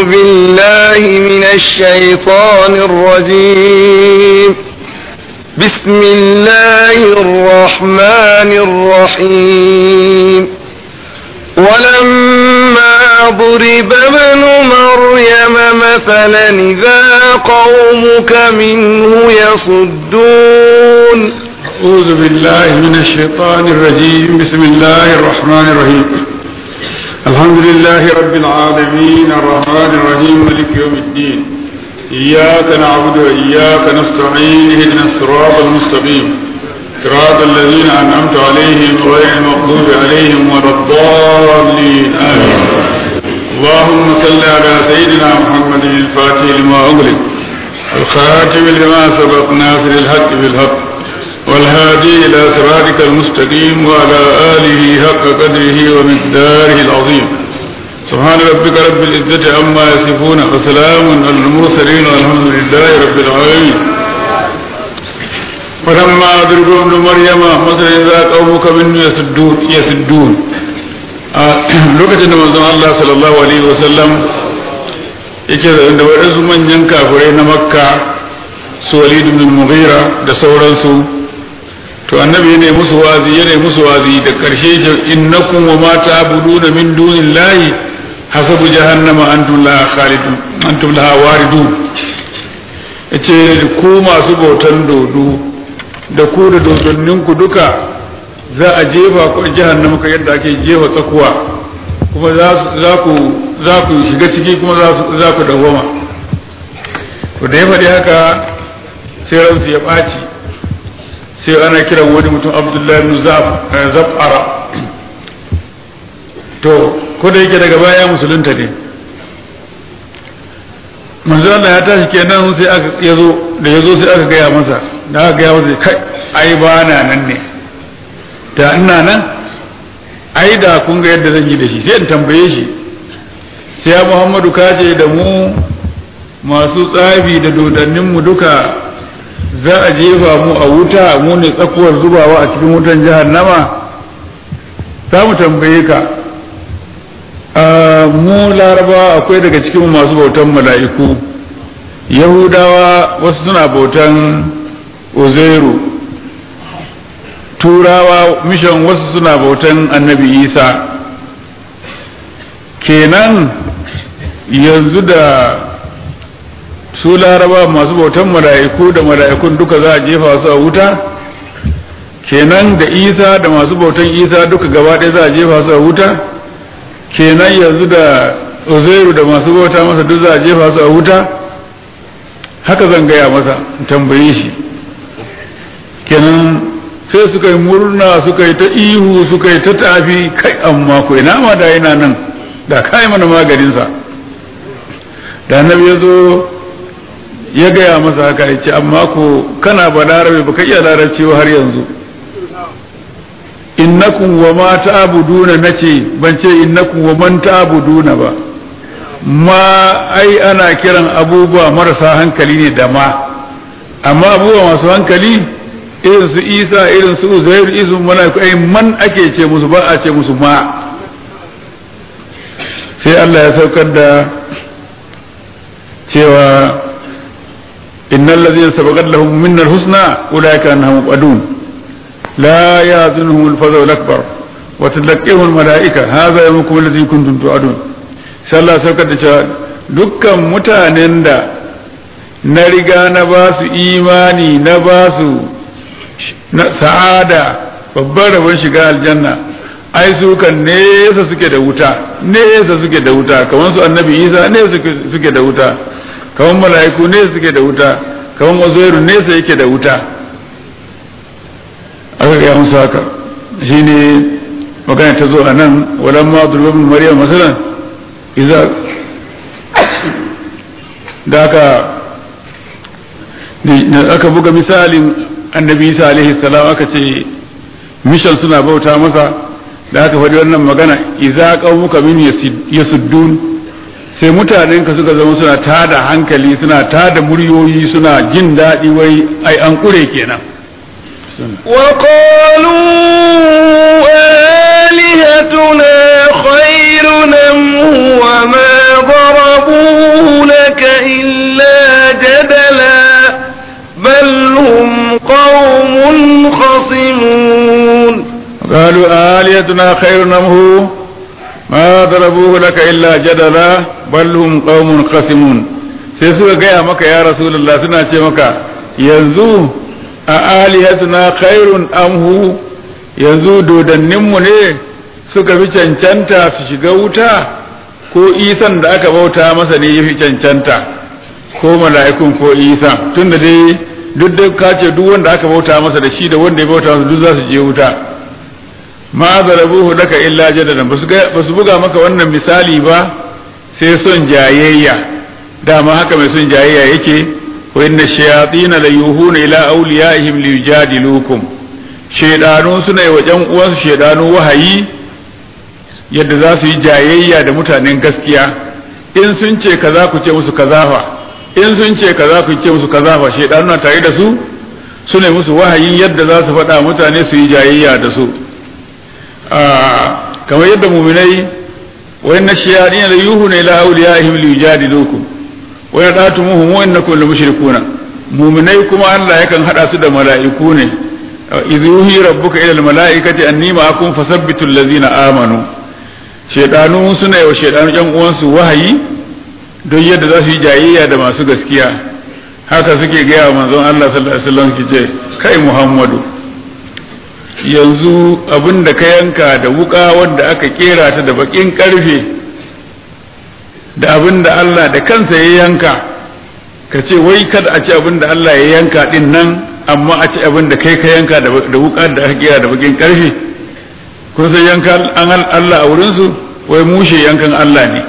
بالله من الشيطان الرجيم بسم الله الرحمن الرحيم ولما ضرب ابن مريم مثلا إذا قومك منه يصدون أعوذ بالله من الشيطان الرجيم بسم الله الرحمن الرحيم الحمد لله رب العالمين الرحمن الرحيم مالك يوم الدين إياك نعبد وإياك نستعين اهدنا الصراط المستقيم صراط الذين أنعمت عليهم غير المغضوب عليهم ولا الضالين آمين اللهم صل على سيدنا محمد الفاتح لما أغلق الخاتم لما سبق ناصر الحق بالحق والهادي إلى صراطك المستقيم وعلى آله حق قدره ومقداره العظيم سبحان ربك رب العزة عما يصفون وسلام على المرسلين والحمد لله رب العالمين ولما أدركوا ابن مريم مثلا إذا قومك منه يسدون يسدون lokacin da manzon Allah sallallahu alaihi wasallam yake da waɗansu manyan kafirai na makka su walid ibn mughira da sauransu to annabi ne musu wazi yana musu wazi da karshe innakum wa ma ta'buduna min dunillahi hasabu jahannama antum laha khalidun antum laha waridun yace ku masu bautan dodo da ku da dodonnin ku duka za a jefa ku jahannama ka yadda ake jefa tsakuwa kuma za ku za ku shiga ciki kuma za ku dawwama to da ya faɗi haka sai ransu ya ɓaci sai ana kiran wani mutum abdullahi ibn zaf'ara to ko da yake daga baya musulunta ne manzo Allah ya tashi kenan sai aka yazo da yazo sai aka gaya masa da aka gaya masa kai ai ba na nan ne da ina nan ai da kun ga yadda zan yi da shi sai in tambaye shi sai ya Muhammadu kace da mu masu tsafi da dodannin mu duka za a jefa mu a wuta mu ne tsakuwar zubawa a cikin wutan jahannama za mu tambaye ka mu laraba akwai daga cikin masu bautan mala'iku yahudawa wasu suna bautan uzairu turawa mishan wasu suna bautan annabi isa kenan yanzu da su laraba masu bautan mala'iku da mala'ikun duka za a jefa su a wuta kenan da isa da masu bautan isa duka gaba ɗaya za a jefa su a wuta kenan yanzu da uzairu da masu bauta masa duk za a jefa su a wuta haka zan gaya masa tambaye shi kenan sai suka yi murna suka yi ta ihu suka yi ta tafi kai amma ko ina ma da yana nan da kai mana maganinsa da annabi ya zo ya gaya masa haka ya ce amma ko kana ba larabe ba ka iya larabci har yanzu innakum wa ma ta'buduna nace ban ce innakum wa man ta'buduna ba ma ai ana kiran abubuwa marasa hankali ne da ma amma abubuwa masu hankali irin su isa irin su uzair irin malaiku ai man ake ce musu ba a ce musu ma sai Allah ya saukar da cewa innal ladzina sabaqat lahum minnal husna ulaika annahum qadun لا يحزنهم الفزع الأكبر وتلقيهم الملائكة هذا يومكم الذي كنتم توعدون sai Allah saukar da cewa dukkan mutanen da na riga na ba su imani na ba su sa'ada babban rabon shiga aljanna ai su kan nesa suke da wuta nesa suke da wuta kamar su annabi isa nesa suke da wuta kamar mala'iku nesa suke da wuta kamar uzairu nesa yake da wuta aka gaya musu haka shi ne magana ta zo a nan walan ma durbin maryam masalan iza da aka aka buga misalin annabi isa alaihi salam aka ce mishan suna bauta masa da aka faɗi wannan magana iza qaumuka min yasuddun sai mutanen ka suka zama suna tada hankali suna tada muryoyi suna jin daɗi wai ai an kure kenan وقالوا آلهتنا خير أم هو ما ضربوه إلا جدلا بل هم قوم خصمون قالوا آليتنا خير أم هو ما ضربوه لك إلا جدلا بل هم قوم خصمون sai suka gaya maka ya rasulullah suna ce maka yanzu a alihatuna khairun amhu yanzu dodanninmu ne suka fi cancanta su shiga wuta ko isan da aka bauta masa ne ya fi cancanta ko mala'ikun ko isa tunda dai duk da ka ce duk wanda aka bauta masa da shi da wanda ya bauta masa duk za su je wuta ma zarabuhu laka illa jadadan ba su buga maka wannan misali ba sai son jayayya dama haka mai son jayayya yake wa inna shayatin la yuhuna ila awliyaihim liyujadilukum shaydanu suna yi wa ƴan uwansu shaydanu wahayi yadda za su yi jayayya da mutanen gaskiya in sun ce kaza ku ce musu kaza fa in sun ce kaza ku ce musu kaza fa shaydanu na tare da su su ne musu wahayin yadda za su faɗa mutane su yi jayayya da su kamar yadda muminai wa inna shayatin la yuhuna ila awliyaihim liyujadilukum wa yadatumuhum wa innakum la mushrikuna muminai kuma Allah yakan hada su da mala'iku ne idh yuhi rabbuka ila almalaikati anni ma'akum fasabbitu allazina amanu shedanu suna yi wa shedanu yan uwansu wahayi don yadda za su yi jayayya da masu gaskiya haka suke gaya wa manzon Allah sallallahu alaihi wasallam kice kai Muhammadu yanzu abin da ka yanka da wuka wanda aka kera ta da bakin karfe da abin da Allah da kansa ya yanka ka ce wai kada a ci abin da Allah ya yanka din nan amma a ci abin da kai ka yanka da wuka da aka kera da bakin karfe kun san yanka an Allah a wurinsu wai mushe yankan Allah ne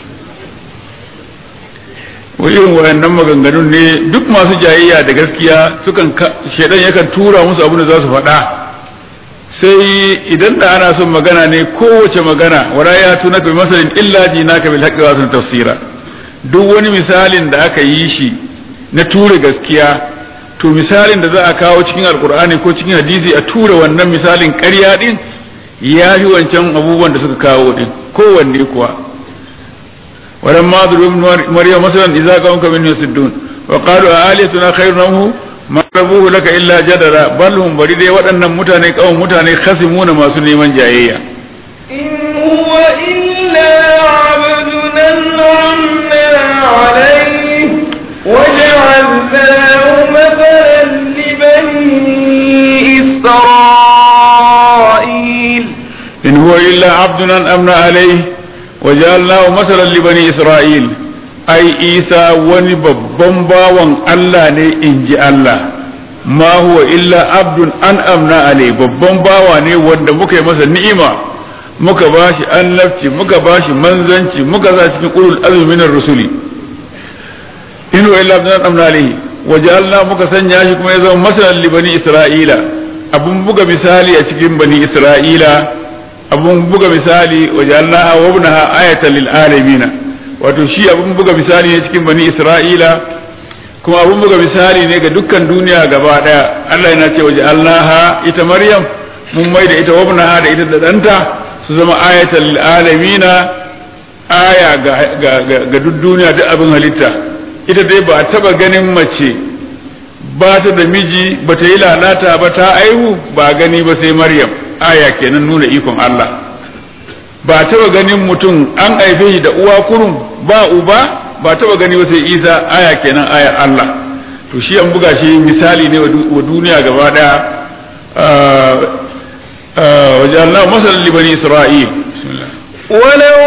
wai irin wayannan maganganun ne duk masu jayayya da gaskiya sukan shedan yakan tura musu abin da za su faɗa sai idan da ana son magana ne kowace magana wala ya tuna bi masalin illa jinaka bil haqqi wa sun tafsira duk wani misalin da aka yi shi na tura gaskiya to misalin da za a kawo cikin alkur'ani ko cikin hadisi a tura wannan misalin ƙarya din ya fi wancan abubuwan da suka kawo din kowanne kuwa wadan ma zuru maryam masalan idza qawmka min yasuddun wa qalu aliyatuna khairun minhu ma rabuhu laka illa jadala bal hum bari dai waɗannan mutane kawun mutane khasimuna masu neman jayayya in huwa illa abdun an'amna alayhi وجعلناه مثلا لبني إسرائيل إن هو إلا عبد أنعمنا عليه وجعلناه مثلا لبني إسرائيل أي إيسى وني babban bawan Allah ne in ji Allah ma huwa illa abdun an amna alai babban bawa ne wanda muka yi masa ni'ima muka bashi annabci muka bashi manzanci muka sa cikin ulul azmi minar rusuli in huwa illa abdun an amna alai wajalna muka sanya shi kuma ya zama masalan li bani isra'ila abun buga misali a cikin bani isra'ila abun buga misali wajalna wa ibnaha ayatan lil alamin wato shi abun buga misali ne cikin bani isra'ila kuma abun buga misali ne ga dukkan duniya gaba daya Allah yana ce waje Allah ita Maryam mun mai da ita wabnaha da ita da danta su zama ayatan lil alamina aya ga ga ga duk duniya duk abin halitta ita dai ba taba ganin mace ba ta da miji ba ta yi lalata ba ta aihu ba gani ba sai Maryam aya kenan nuna ikon Allah ba taba ganin mutum an haife shi da uwa kurum ba uba ba taba gani ba sai isa aya kenan aya Allah to shi an buga shi misali ne wa duniya gaba daya wajen Allah masalan li bani Isra'il ولو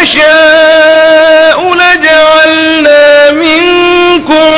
نشاء لجعلنا منكم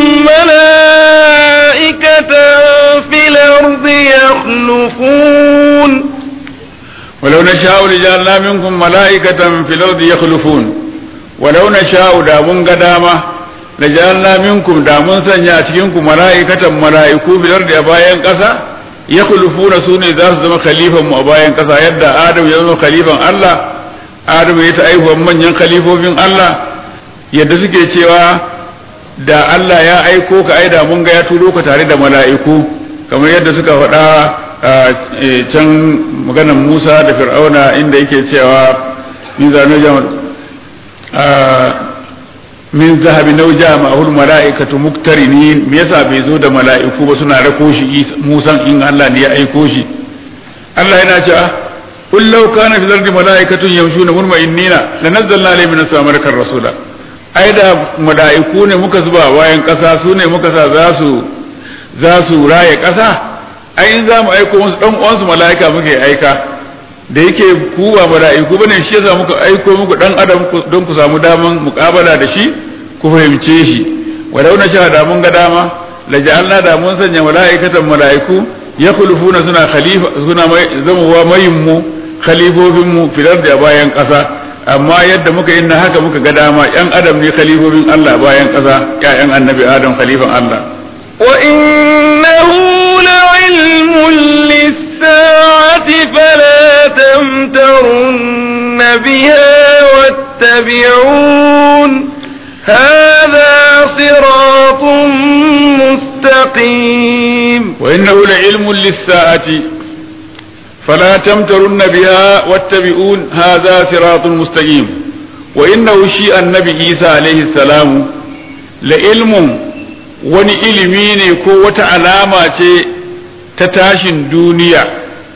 ملائكة في الأرض يخلفون ولو نشاء لجعلنا منكم ملائكة في الأرض يخلفون walau na sha'u da mun ga dama da ja'alna minkum da mun sanya a cikin ku mala'ikatan mala'iku bilar da bayan ƙasa ya kulufuna su ne za su zama khalifan mu a bayan ƙasa yadda Adam ya zama khalifan Allah Adam ya ta aihuwan manyan khalifofin Allah yadda suke cewa da Allah ya aiko ka aida mun ga ya turo ka tare da mala'iku kamar yadda suka faɗa can maganar Musa da Fir'auna inda yake cewa ni zanu min zahabi nau jama'ul mala'ikatu muktarinin me yasa bai zo da mala'iku ba suna rako shi musan in Allah ne ya aiko shi Allah yana cewa qul law kana fil ardi mala'ikatun yamshuna mutma'innina lanazzalna alayhim min as-sama'i rasula ai da mala'iku ne muka zuba bayan kasa su ne muka sa za su za su raye kasa ai in za mu aiko musu dan uwansu mala'ika muke aika da yake ku ba mala'iku bane shi yasa muka aiko muku dan adam don ku samu daman muƙabala da shi ku fahimce shi walau na sha da mun ga dama la ja'alna da mun sanya mala'ikatan mala'iku yakhlufuna suna khalifa suna zamuwa mayin mu khalifofin mu filar da bayan ƙasa amma yadda muka yin haka muka ga dama yan adam ne khalifofin Allah bayan ƙasa ƴaƴan annabi adam khalifan Allah وإنه لعلم للساعة فلا تمترن بها واتبعون هذا صراط مستقيم وإنه لعلم للساعة فلا تمترن بها واتبعون هذا صراط مستقيم وإنه شيء النبي عيسى عليه السلام لعلم wani ilimi ne ko wata alama ce ta tashin duniya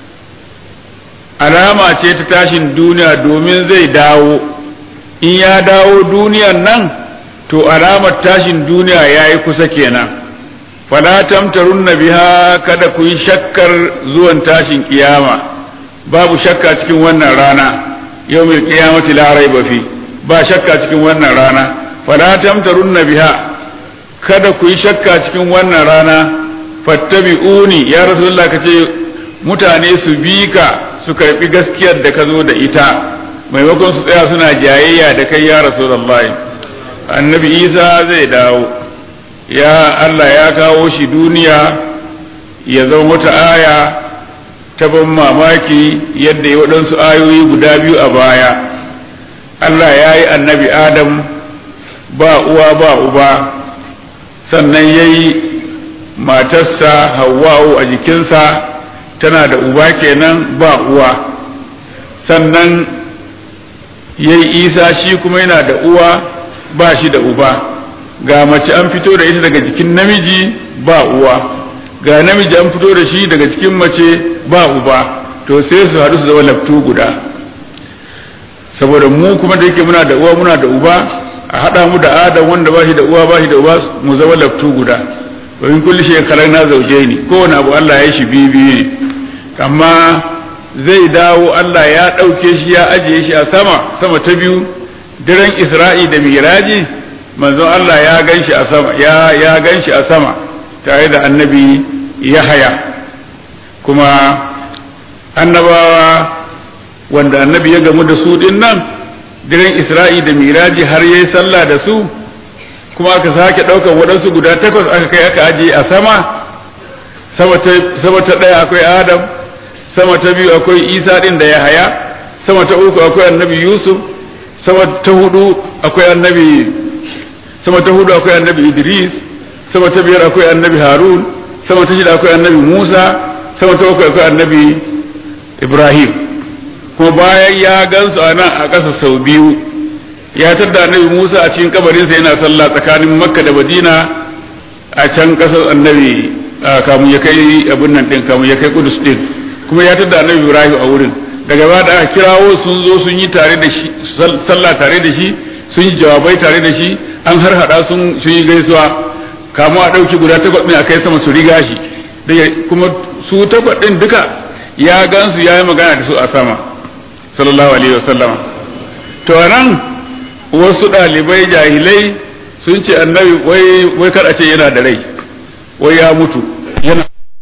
alama ce ta tashin duniya domin zai dawo in ya dawo duniyan nan to alamar tashin duniya ya yi kusa kenan fala tamtarunna biha kada ku yi shakkar zuwan tashin kiyama babu shakka cikin wannan rana yau mai kiyamati la raiba fi ba shakka cikin wannan rana fala tamtarunna biha kada ku yi shakka cikin wannan rana fattabi'uni ya rasulullah ka ce mutane su bi ka su karbi gaskiyar da ka zo da ita maimakon su tsaya suna jayayya da kai ya rasulullah annabi isa zai dawo ya allah ya kawo shi duniya ya zama wata aya ta ban mamaki yadda ya waɗansu ayoyi guda biyu a baya allah ya yi annabi adam ba uwa ba uba sannan ya yi matarsa hawa'u a jikinsa tana da uba kenan ba uwa sannan ya yi isa shi kuma yana da uwa ba shi da uba ga mace an fito da ita daga jikin namiji ba uwa ga namiji an fito da shi daga cikin mace ba uba to sai su haɗu su zama laftu guda saboda mu kuma da yake muna da uwa muna da uba a haɗa mu da adam wanda ba shi da uwa ba shi da uba mu zama laftu guda domin kulli shekarar na zauje ni kowane abu Allah ya shi biyu biyu ne amma zai dawo Allah ya ɗauke shi ya ajiye shi a sama sama ta biyu daren Isra'i da Miraji manzon Allah ya gan shi a sama ya ya gan shi a sama tare da annabi Yahaya kuma annabawa wanda annabi ya gamu da su din nan daren Isra'i da Miraji har yayi sallah da su kuma aka sake ɗaukar waɗansu guda takwas aka kai aka ajiye a sama sama ta ɗaya akwai Adam sama ta biyu akwai Isa ɗin da Yahaya sama ta uku akwai annabi Yusuf sama ta hudu akwai annabi sama ta hudu akwai annabi Idris sama ta biyar akwai annabi Harun sama ta shida akwai annabi Musa sama ta uku akwai annabi Ibrahim kuma bayan ya gansu a nan a ƙasa sau biyu ya tadda annabi Musa a cikin kabarinsa yana sallah tsakanin Makka da Madina a can ƙasar annabi kamun ya kai abin nan din kamun ya kai Kudus din kuma ya tadda annabi Ibrahim a wurin daga baya da aka kirawo sun zo sun yi tare da shi sallah tare da shi sun yi jawabai tare da shi an har hada sun sun yi gaisuwa kamu a ɗauki guda takwas ɗin a kai sama su riga shi kuma su takwas ɗin duka ya gansu ya yi magana da su a sama sallallahu alaihi wa sallama to nan wasu ɗalibai jahilai sun ce annabi wai wai kar a ce yana da rai wai ya mutu yana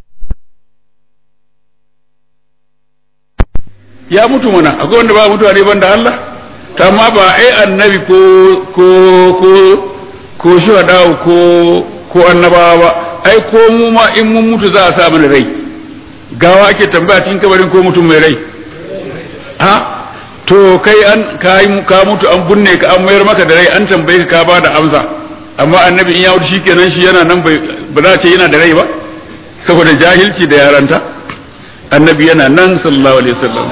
ya mutu mana akwai wanda ba mutuwa ne banda Allah amma ba ai annabi ko ko ko ko shuhada ko ko annabawa ba ai ko mu ma in mun mutu za a sa mana rai gawa ake tambaya cikin kabarin ko mutum mai rai ha to kai an ka mutu an bunne ka an mayar maka da rai an tambaye ka ka ba da amsa amma annabi in ya wuce shikenan shi yana nan bai ba za ce yana da rai ba saboda jahilci da yaranta annabi yana nan sallallahu alaihi wasallam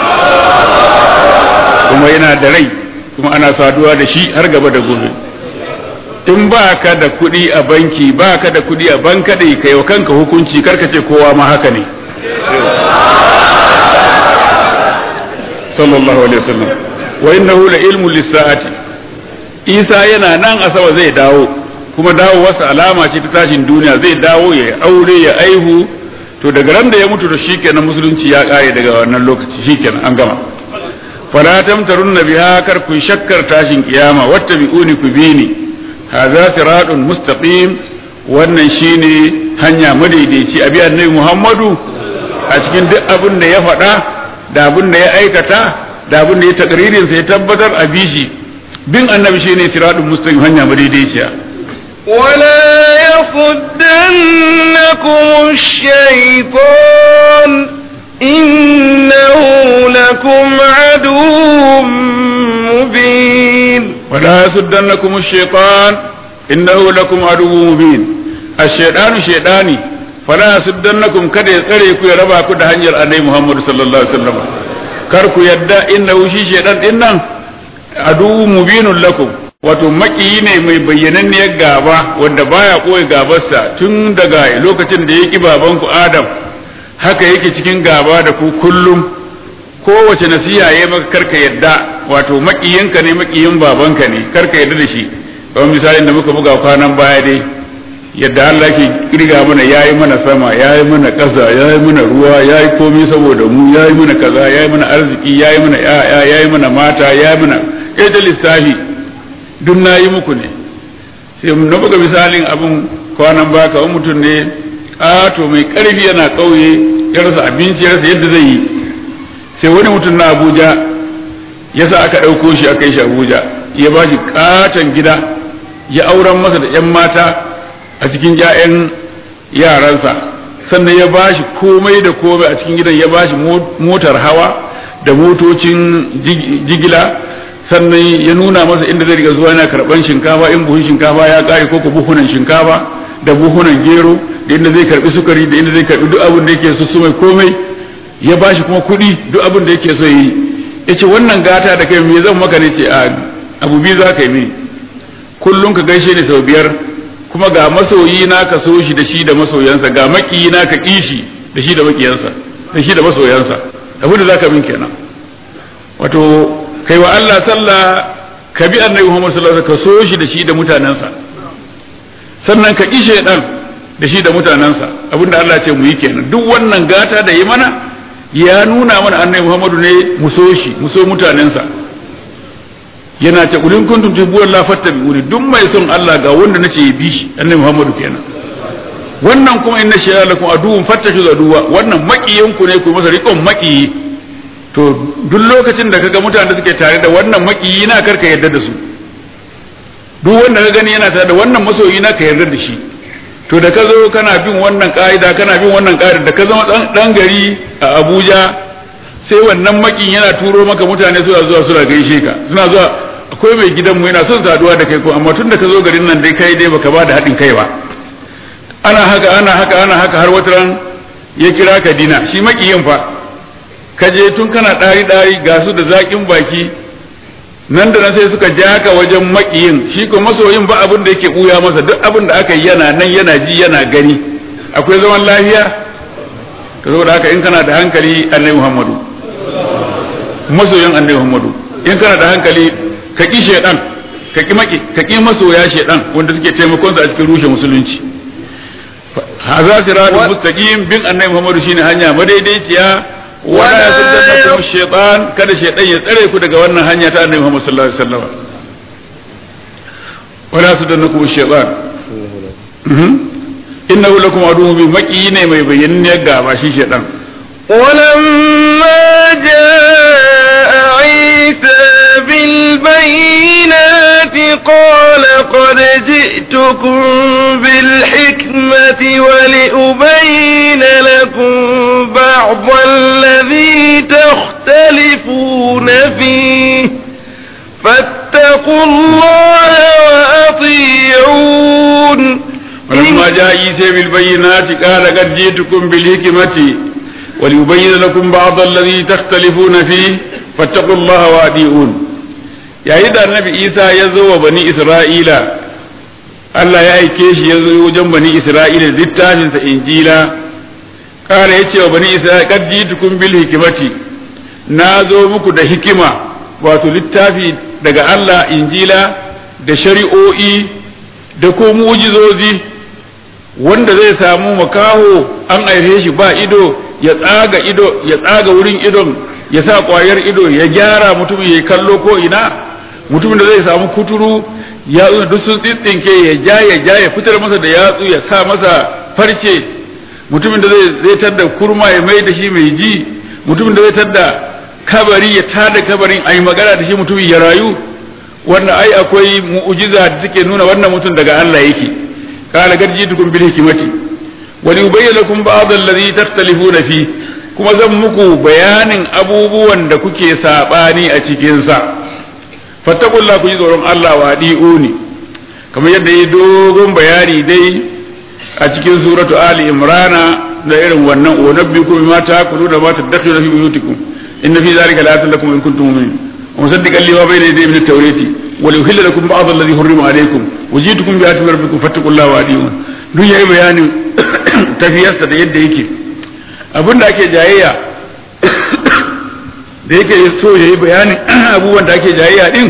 kuma yana da rai kuma ana saduwa da shi har gaba da gobe in ba ka da kuɗi a banki ba ka da kuɗi a bankaɗe kai wa kanka hukunci karka ce kowa ma haka ne sallallahu alaihi wasallam wa innahu la ilmu lis-sa'ati Isa yana nan a sama zai dawo kuma dawo wasu alama ce ta tashin duniya zai dawo ya aure ya aihu to daga ran da ya mutu da shikenan musulunci ya kare daga wannan lokaci shikenan an gama fala tamtarunna biha kar ku shakkar tashin kiyama wattabi'uni ku bini hadha siratun mustaqim wannan shine hanya madaidaici abi annabi Muhammadu a cikin duk abin da ya faɗa da abin da ya aikata da abin da ya takririn sa ya tabbatar a bishi bin annabi shine siratun mustaqim hanya madaidaiciya ولا يصدنكم الشيطان إنه لكم عدو مبين ولا يصدنكم الشيطان إنه لكم عدو مبين الشيطان شيطاني فلا يصدنكم kada ya tsare ku ya raba ku da hanyar annabi Muhammad sallallahu alaihi wasallam kar ku yadda innahu shi shaytan din nan adu mubinun lakum wato makiyi ne mai bayyananniyar gaba wanda baya koyi gabarsa tun daga lokacin da ya ki babanku Adam haka yake cikin gaba da ku kullum kowace nasiha ya maka karka yadda wato makiyinka ne makiyin babanka ne karka yadda da shi kamar misalin da muka buga kwanan baya dai yadda Allah ke kirga mana yayi mana sama yayi mana ƙasa yayi mana ruwa yayi komai saboda mu yayi mana kaza yayi mana arziki yayi mana yaya yayi mana mata yayi mana ita lissafi duk nayi muku ne sai na buga misalin abin kwanan baya kamar mutum ne a to mai karfi yana kauye ya rasa abinci ya rasa yadda zai yi sai wani mutum na abuja ya sa aka ɗauko shi aka yi shi abuja ya ba shi katon gida ya auren masa da 'yan mata a cikin 'ya'yan yaransa sannan ya ba shi komai da komai a cikin gidan ya ba shi motar hawa da motocin jigila sannan ya nuna masa inda zai riga zuwa yana karɓan shinkafa in buhun shinkafa ya ƙare ko buhunan shinkafa da buhunan gero da inda zai karɓi sukari da inda zai karɓi duk abin da yake so su mai komai ya ba shi kuma kuɗi duk abin da yake so yi ya ce wannan gata da kai me zan maka ne ce a abu biyu za ka yi mini kullum ka gaishe ni sau biyar kuma ga masoyi na ka so shi da shi da masoyansa ga makiyi na ka ƙi shi da shi da makiyansa da shi da masoyansa abin da za ka min kenan wato kai wa Allah sallah ka bi annabi Muhammad sallallahu alaihi wasallam ka so shi da shi da mutanensa sannan ka ƙi shaidan da shi da mutanensa abinda Allah ce mu yi kenan duk wannan gata da yi mana ya nuna mana annabi Muhammadu ne mu so shi mu so mutanensa yana ce kulin kuntum tuhibbuna Allah fattabi'uni duk mai son Allah ga wanda nace ya bi shi annabi Muhammadu kenan wannan kuma inna shay'a lakum aduwwun fattashu aduwa wannan makiyin ku ne ku masa riƙon makiyi to duk lokacin da kaga mutanen da suke tare da wannan makiyi na karka yarda da su duk wanda ka gani yana tare da wannan masoyi na ka yarda da shi to da ka zo kana bin wannan ka'ida kana bin wannan ka'ida da ka zama dan gari a Abuja sai wannan makin yana turo maka mutane suna zuwa suna gaishe ka suna zuwa akwai mai gidan mu yana son saduwa da kai ko amma tun da ka zo garin nan dai kai dai baka ba da haɗin kai ba ana haka ana haka ana haka har wata ran ya kira ka dina shi makiyin fa ka je tun kana ɗari ɗari ga su da zaƙin baki nan da nan sai suka ja ka wajen makiyin shi ko masoyin ba abin da yake buya masa duk abin da aka yi yana nan yana ji yana gani akwai zaman lafiya ka zo da haka in kana da hankali annabi muhammadu masoyin annabi muhammadu in kana da hankali ka ki shedan ka ki maki ka ki masoya shedan wanda suke taimakon sa a cikin rushe musulunci haza siratul mustaqim bin annabi muhammadu shine hanya madaidaiciya wala yasaddakum shaytan kada shaytan ya tsare ku daga wannan hanya ta annabi Muhammad sallallahu alaihi wasallam wala yasaddakum shaytan innahu lakum aduwwun bi maqi ne mai bayyanne gaba shi shaytan ولما جاء عيسى بالبينات قال قد جئتكم بالحكمة ولأبين لكم بعض الذي تختلفون فيه فاتقوا الله وأطيعون ولما جاء عيسى بالبينات قال قد جئتكم بالحكمة وليبين لكم بعض الذي تختلفون فيه فاتقوا الله وأطيعون yayin da annabi isa ya zo wa bani isra'ila Allah ya aike shi ya zo wajen bani Isra'ila littafinsa injila kala ya ce wa bani Isra'ila kad jitukum bil hikimati na zo muku da hikima wato littafi daga Allah injila da shari'o'i da ko mu'jizozi wanda zai samu makaho an aihe shi ba ido ya tsaga ido ya tsaga wurin idon ya sa kwayar ido ya gyara mutumin ya kallo ko ina mutumin da zai samu kuturu ya duk sun tsitsinke ya ja ya ja ya fitar masa da yatsu ya sa masa farce mutumin da zai zai tadda kurma ya mai da shi mai ji mutumin da zai tadda kabari ya tada kabarin ayi magana da shi mutumin ya rayu wannan ai akwai mu'jiza da take nuna wannan mutum daga Allah yake qala garjitukum bil hikmati wa yubayyana lakum ba'd alladhi takhtalifuna fi kuma zan muku bayanin abubuwan da kuke sabani a cikin sa fattakullah ku ji tsoron Allah wa di'uni kamar yadda yi dogon bayani dai a cikin suratu ali imrana da irin wannan wa nabbikum bima ta'kuluna ma tadakhuluna fi buyutikum inna fi dhalika la'atan lakum in kuntum mu'minin wa musaddiqan lima bayna yadayhi min at-taurati wa liyuhilla lakum ba'd alladhi hurrima alaykum wa ji'tukum bi ayatin rabbikum fattaqullaha wa adi'un duk yayi bayanin tafiyarsa da yadda yake abinda ake jayayya da yake so ya yi bayanin abubuwan da ake jayayya din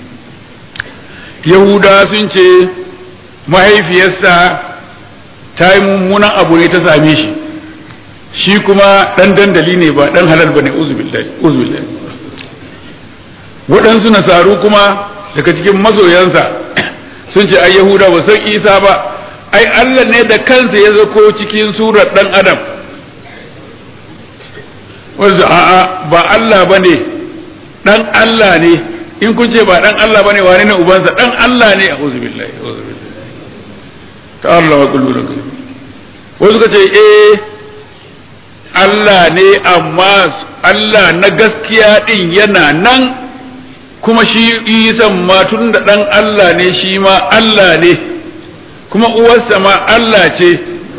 yahuda sun ce mahaifiyarsa ta yi mummunan abu ne ta same shi shi kuma ɗan dandali ne ba ɗan halal ba ne uzubillahi waɗansu nasaru kuma daga cikin masoyansa sun ce ai yahuda ba san isa ba ai allah ne da kansa ya zako cikin surar ɗan adam wanda a'a ba Allah bane dan Allah ne in kun ce ba dan Allah bane wane ne ubansa dan Allah ne a'udhu billahi a'udhu billahi ta Allah wa kullu lakum wasu suka ce eh Allah ne amma Allah na gaskiya din yana nan kuma shi isan ma tun da dan Allah ne shi ma Allah ne kuma uwarsa ma Allah ce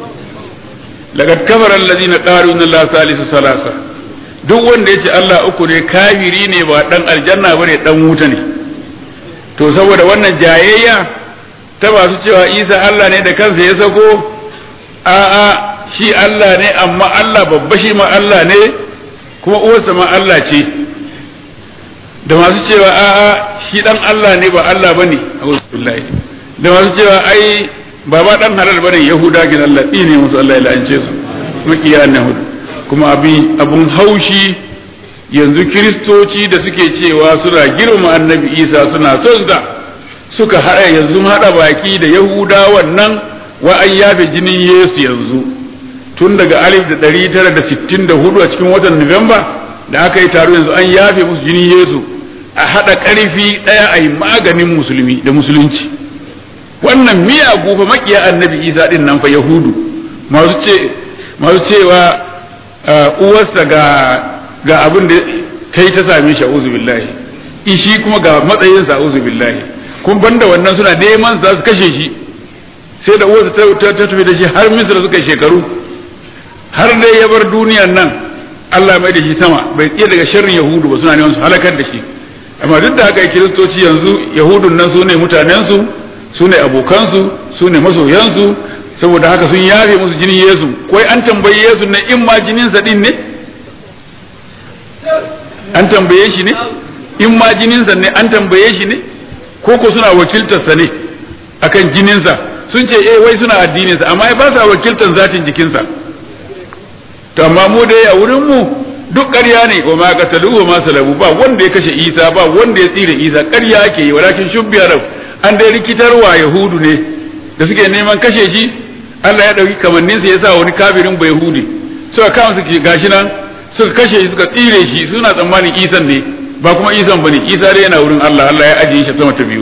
laqad kafara allazina qalu inna allaha salisu salasa duk wanda ya ce Allah uku ne kafiri ne ba dan aljanna bane dan wuta ne to saboda wannan jayayya ta masu cewa Isa Allah ne da kansa ya sako a'a shi Allah ne amma Allah babba shi ma Allah ne kuma uwarsa ma Allah ce da masu cewa a'a shi dan Allah ne ba Allah bane billahi da masu cewa ai baba dan halal bane yahuda kin Allah ne musu Allah ya la'ance su makiya hudu kuma abun haushi yanzu kiristoci da suke cewa suna girma annabi isa suna son sa suka haɗa yanzu haɗa baki da yahuda wannan wa an yafe jinin yesu yanzu tun daga alif da ɗari tara da sittin da hudu a cikin watan nuwamba da aka yi taro yanzu an yafe musu jinin yesu a haɗa ƙarfi ɗaya a yi maganin musulmi da musulunci wannan miyagu fa makiya annabi isa ɗin nan fa yahudu masu cewa uwarsa ga ga abin da ta yi ta same shi a'udhu billahi ishi kuma ga matsayinsa a'udhu billahi kun banda wannan suna neman za su kashe shi sai da uwarsa ta tafi da shi har misra suka shekaru har dai ya bar duniyan nan Allah mai da shi sama bai iya daga sharrin yahudu ba suna neman su halakar da shi amma duk da haka kiristoci yanzu yahudun nan su ne mutanensu su ne abokansu su ne masoyansu saboda haka sun yafe musu jinin Yesu koi an tambaye Yesu ne in ma jininsa din ne an tambaye shi ne in ma jininsa ne an tambaye shi ne ko ko suna wakiltarsa ne akan jininsa sun ce eh wai suna addininsa amma ba sa wakiltar zatin jikinsa to amma mu dai a wurin mu duk ƙarya ne wa ma qatalu wa ma salabu ba wanda ya kashe Isa ba wanda ya tsire Isa ƙarya ake yi walakin shubbiya an dai rikitarwa yahudu ne da suke neman kashe shi Allah ya ɗauki kamanninsa ya sa wani kafirin bai hudi suka kama su gashi nan suka kashe shi suka tsire shi suna tsammanin isan ne ba kuma isan bane isa dai yana wurin Allah Allah ya ajiye shi sama ta biyu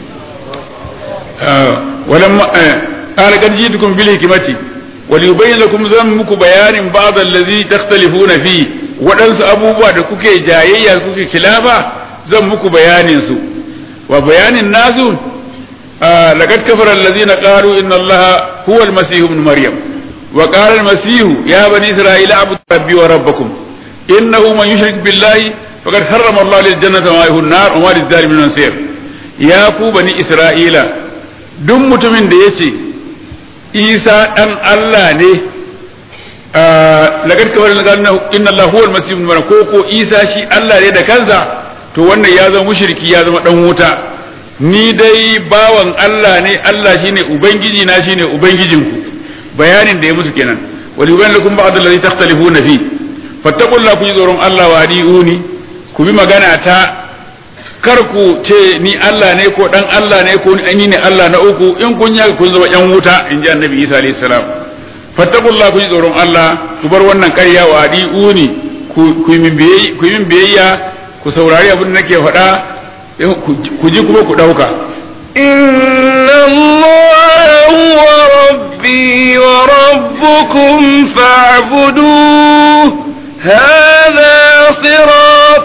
walam qala qad jitukum bil hikmati wal yubayyin lakum zan muku bayanin ba'd allazi takhtalifuna fi waɗansu abubuwa da kuke jayayya kuke kilafa zan muku bayanin su wa bayanin nasu لقد كفر الذين قالوا إن الله هو المسيح ابن مريم وقال المسيح يا بني إسرائيل اعبدوا ربي وربكم إنه من يشرك بالله فقد حرم الله للجنة وما له النار وما للظالمين من نصير يا كو بني إسرائيل duk mutumin da ya ce isa ɗan Allah ne lagar kawar inna Allah huwal masih ibn maryam ko ko isa shi Allah ne da kansa to wannan ya zama mushriki ya zama dan wuta ni dai bawan Allah ne Allah shine ubangiji na shine ubangijinku bayanin da ya musu kenan wali yubayyin lakum ba'd allazi takhtalifuna fi fattaqullaha ku ji tsoron Allah wa adiuni ku bi magana ta kar ku ce ni Allah ne ko dan Allah ne ko ni ne Allah na uku in kun yaga kun zama yan wuta in ji annabi Isa alayhi salam fattaqullaha ku ji tsoron Allah ku bar wannan ƙarya wa adiuni ku ku min biyayya ku min biyayya ku saurari abin da nake faɗa ku ji kuma ku ɗauka إن الله هو ربي وربكم فاعبدوه هذا صراط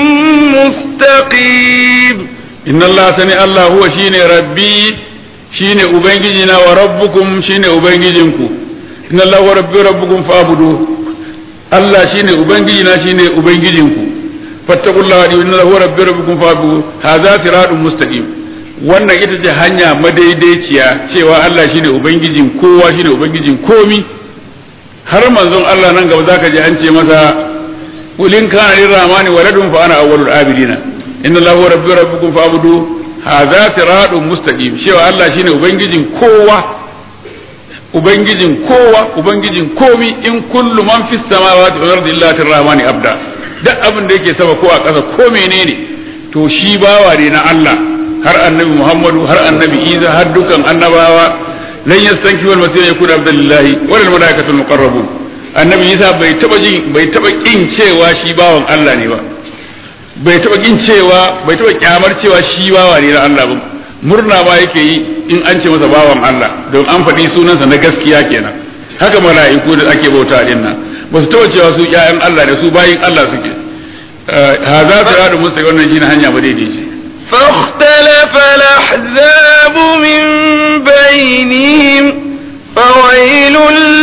مستقيم إن الله سني الله هو شيني ربي شيني أبنجينا وربكم شيني أبنجينكم إن الله هو ربي وربكم فاعبدوه الله شيني أبنجينا شيني أبنجينكم فاتقوا الله إن الله هو ربي وربكم فاعبدوه هذا صراط مستقيم wannan ita ce hanya madaidaiciya cewa Allah shine ubangijin kowa shine ubangijin komi har manzon Allah nan gaba zaka ji an ce masa ulin kana lirrahmani waladun fa ana awwalul abidina inna Allah huwa rabbi rabbukum fa'budu hadha siratun mustaqim cewa Allah shine ubangijin kowa ubangijin kowa ubangijin komi in kullu man fis samawati wal ardi illa tirrahmani abda duk abin da yake sama ko a ƙasa ko menene to shi bawa ne na Allah har annabi Muhammadu har annabi Isa har dukan annabawa lan yastanki wal masih yakun abdullahi wal malaikatul muqarrabun annabi Isa bai taba jin bai taba kin cewa shi bawan Allah ne ba bai taba kin cewa bai taba kyamar cewa shi bawa ne na Allah ba murna ba yake yi in an ce masa bawan Allah don an faɗi sunansa na gaskiya kenan haka mala'iku da ake bauta din nan ba su taba cewa su ƴaƴan Allah ne su bayin Allah suke haza siratu musa wannan shine hanya ba daidai ce فاختلف الأحزاب من بينهم فويل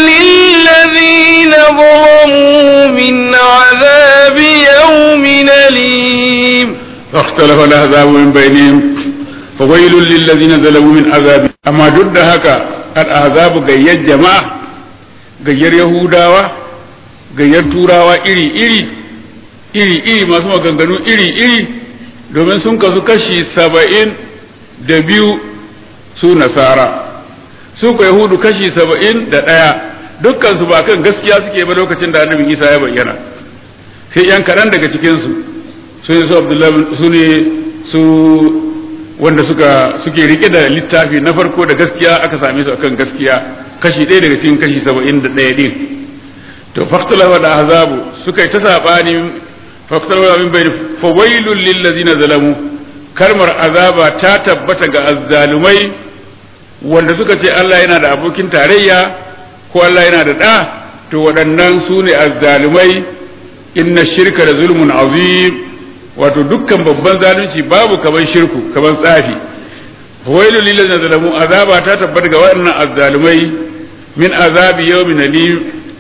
للذين ظلموا من عذاب يوم أليم فاختلف الأحزاب من بينهم فويل للذين ظلموا من عذاب أما ضد هكا الأحزاب غير جماعة غير يهودا غير تurawa iri iri iri iri masu maganganu iri iri domin sun kasu kashi saba'in da biyu su nasara su ku yahudu kashi saba'in da ɗaya dukkansu ba kan gaskiya suke ba lokacin da annabi isa ya bayyana sai yan kaɗan daga cikinsu su ne su abdullahi su ne su wanda suka suke rike da littafi na farko da gaskiya aka same su akan gaskiya kashi ɗaya daga cikin kashi saba'in da ɗaya ɗin to faktalawa da azabu suka yi ta saɓani faktalawa min bai fawailun lillazina zalamu kalmar azaba ta tabbata ga azzalumai wanda suka ce Allah yana da abokin tarayya ko Allah yana da ɗa to waɗannan su ne azzalumai inna shirka da zulmun azim wato dukkan babban zalunci babu kaman shirku kaman tsafi fawailun lillazina zalamu azaba ta tabbata ga waɗannan azzalumai min azabi yawmin alim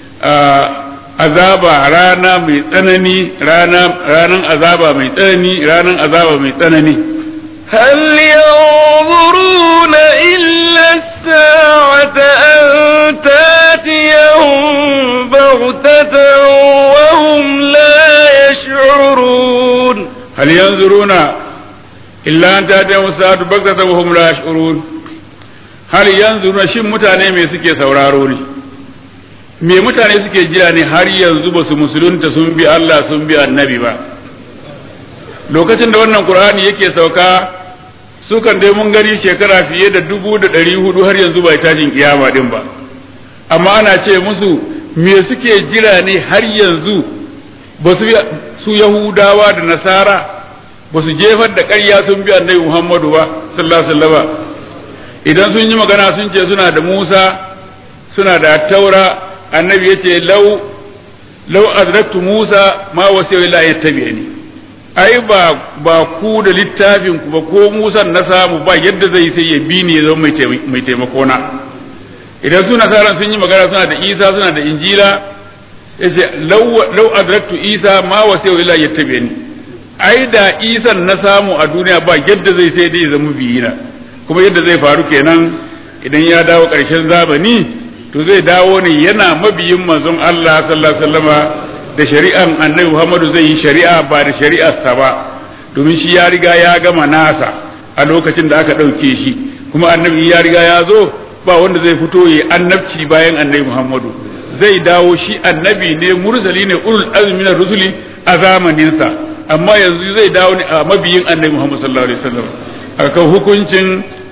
azaba rana mai tsanani ranan azaba mai tsanani ranan azaba mai tsanani هل ينظرون إلا الساعة أن تاتيهم بغتة وهم لا يشعرون هل ينظرون إلا أن تاتيهم الساعة بغتة وهم لا يشعرون هل ينظرون شم متاني mai suke sauraro ne me mutane suke jira ne har yanzu ba su musulunta sun bi Allah sun bi annabi ba lokacin da wannan qur'ani yake sauka sukan dai mun gani shekara fiye da dubu da ɗari hudu har yanzu bai tashin kiyama din ba amma ana ce musu me suke jira ne har yanzu ba su su yahudawa da nasara ba su jefar da ƙarya sun bi annabi muhammadu ba sallallahu alaihi wasallam idan sun yi magana sun ce suna da musa suna da taura annabi ya ce lau lau azraktu musa ma wasiya illa yattabi'ani ai ba ba ku da littafin ku ba ko musa na samu ba yadda zai sai ya bi ni ya zama mai taimako na idan su nasaran sun yi magana suna da isa suna da injila yace lau lau azraktu isa ma wasiya illa yattabi'ani ai da isa na samu a duniya ba yadda zai sai dai ya zama biyina kuma yadda zai faru kenan idan ya dawo ƙarshen zamani to zai dawo ne yana mabiyin manzon Allah sallallahu alaihi wasallama da shari'an annabi Muhammadu zai yi shari'a ba da shari'arsa ba domin shi ya riga ya gama nasa a lokacin da aka ɗauke shi kuma annabi ya riga ya zo ba wanda zai fito ya annabci bayan annabi Muhammadu zai dawo shi annabi ne mursali ne ulul azmi na rusuli a zamaninsa amma yanzu zai dawo ne a mabiyin annabi Muhammad sallallahu alaihi wasallam akan hukuncin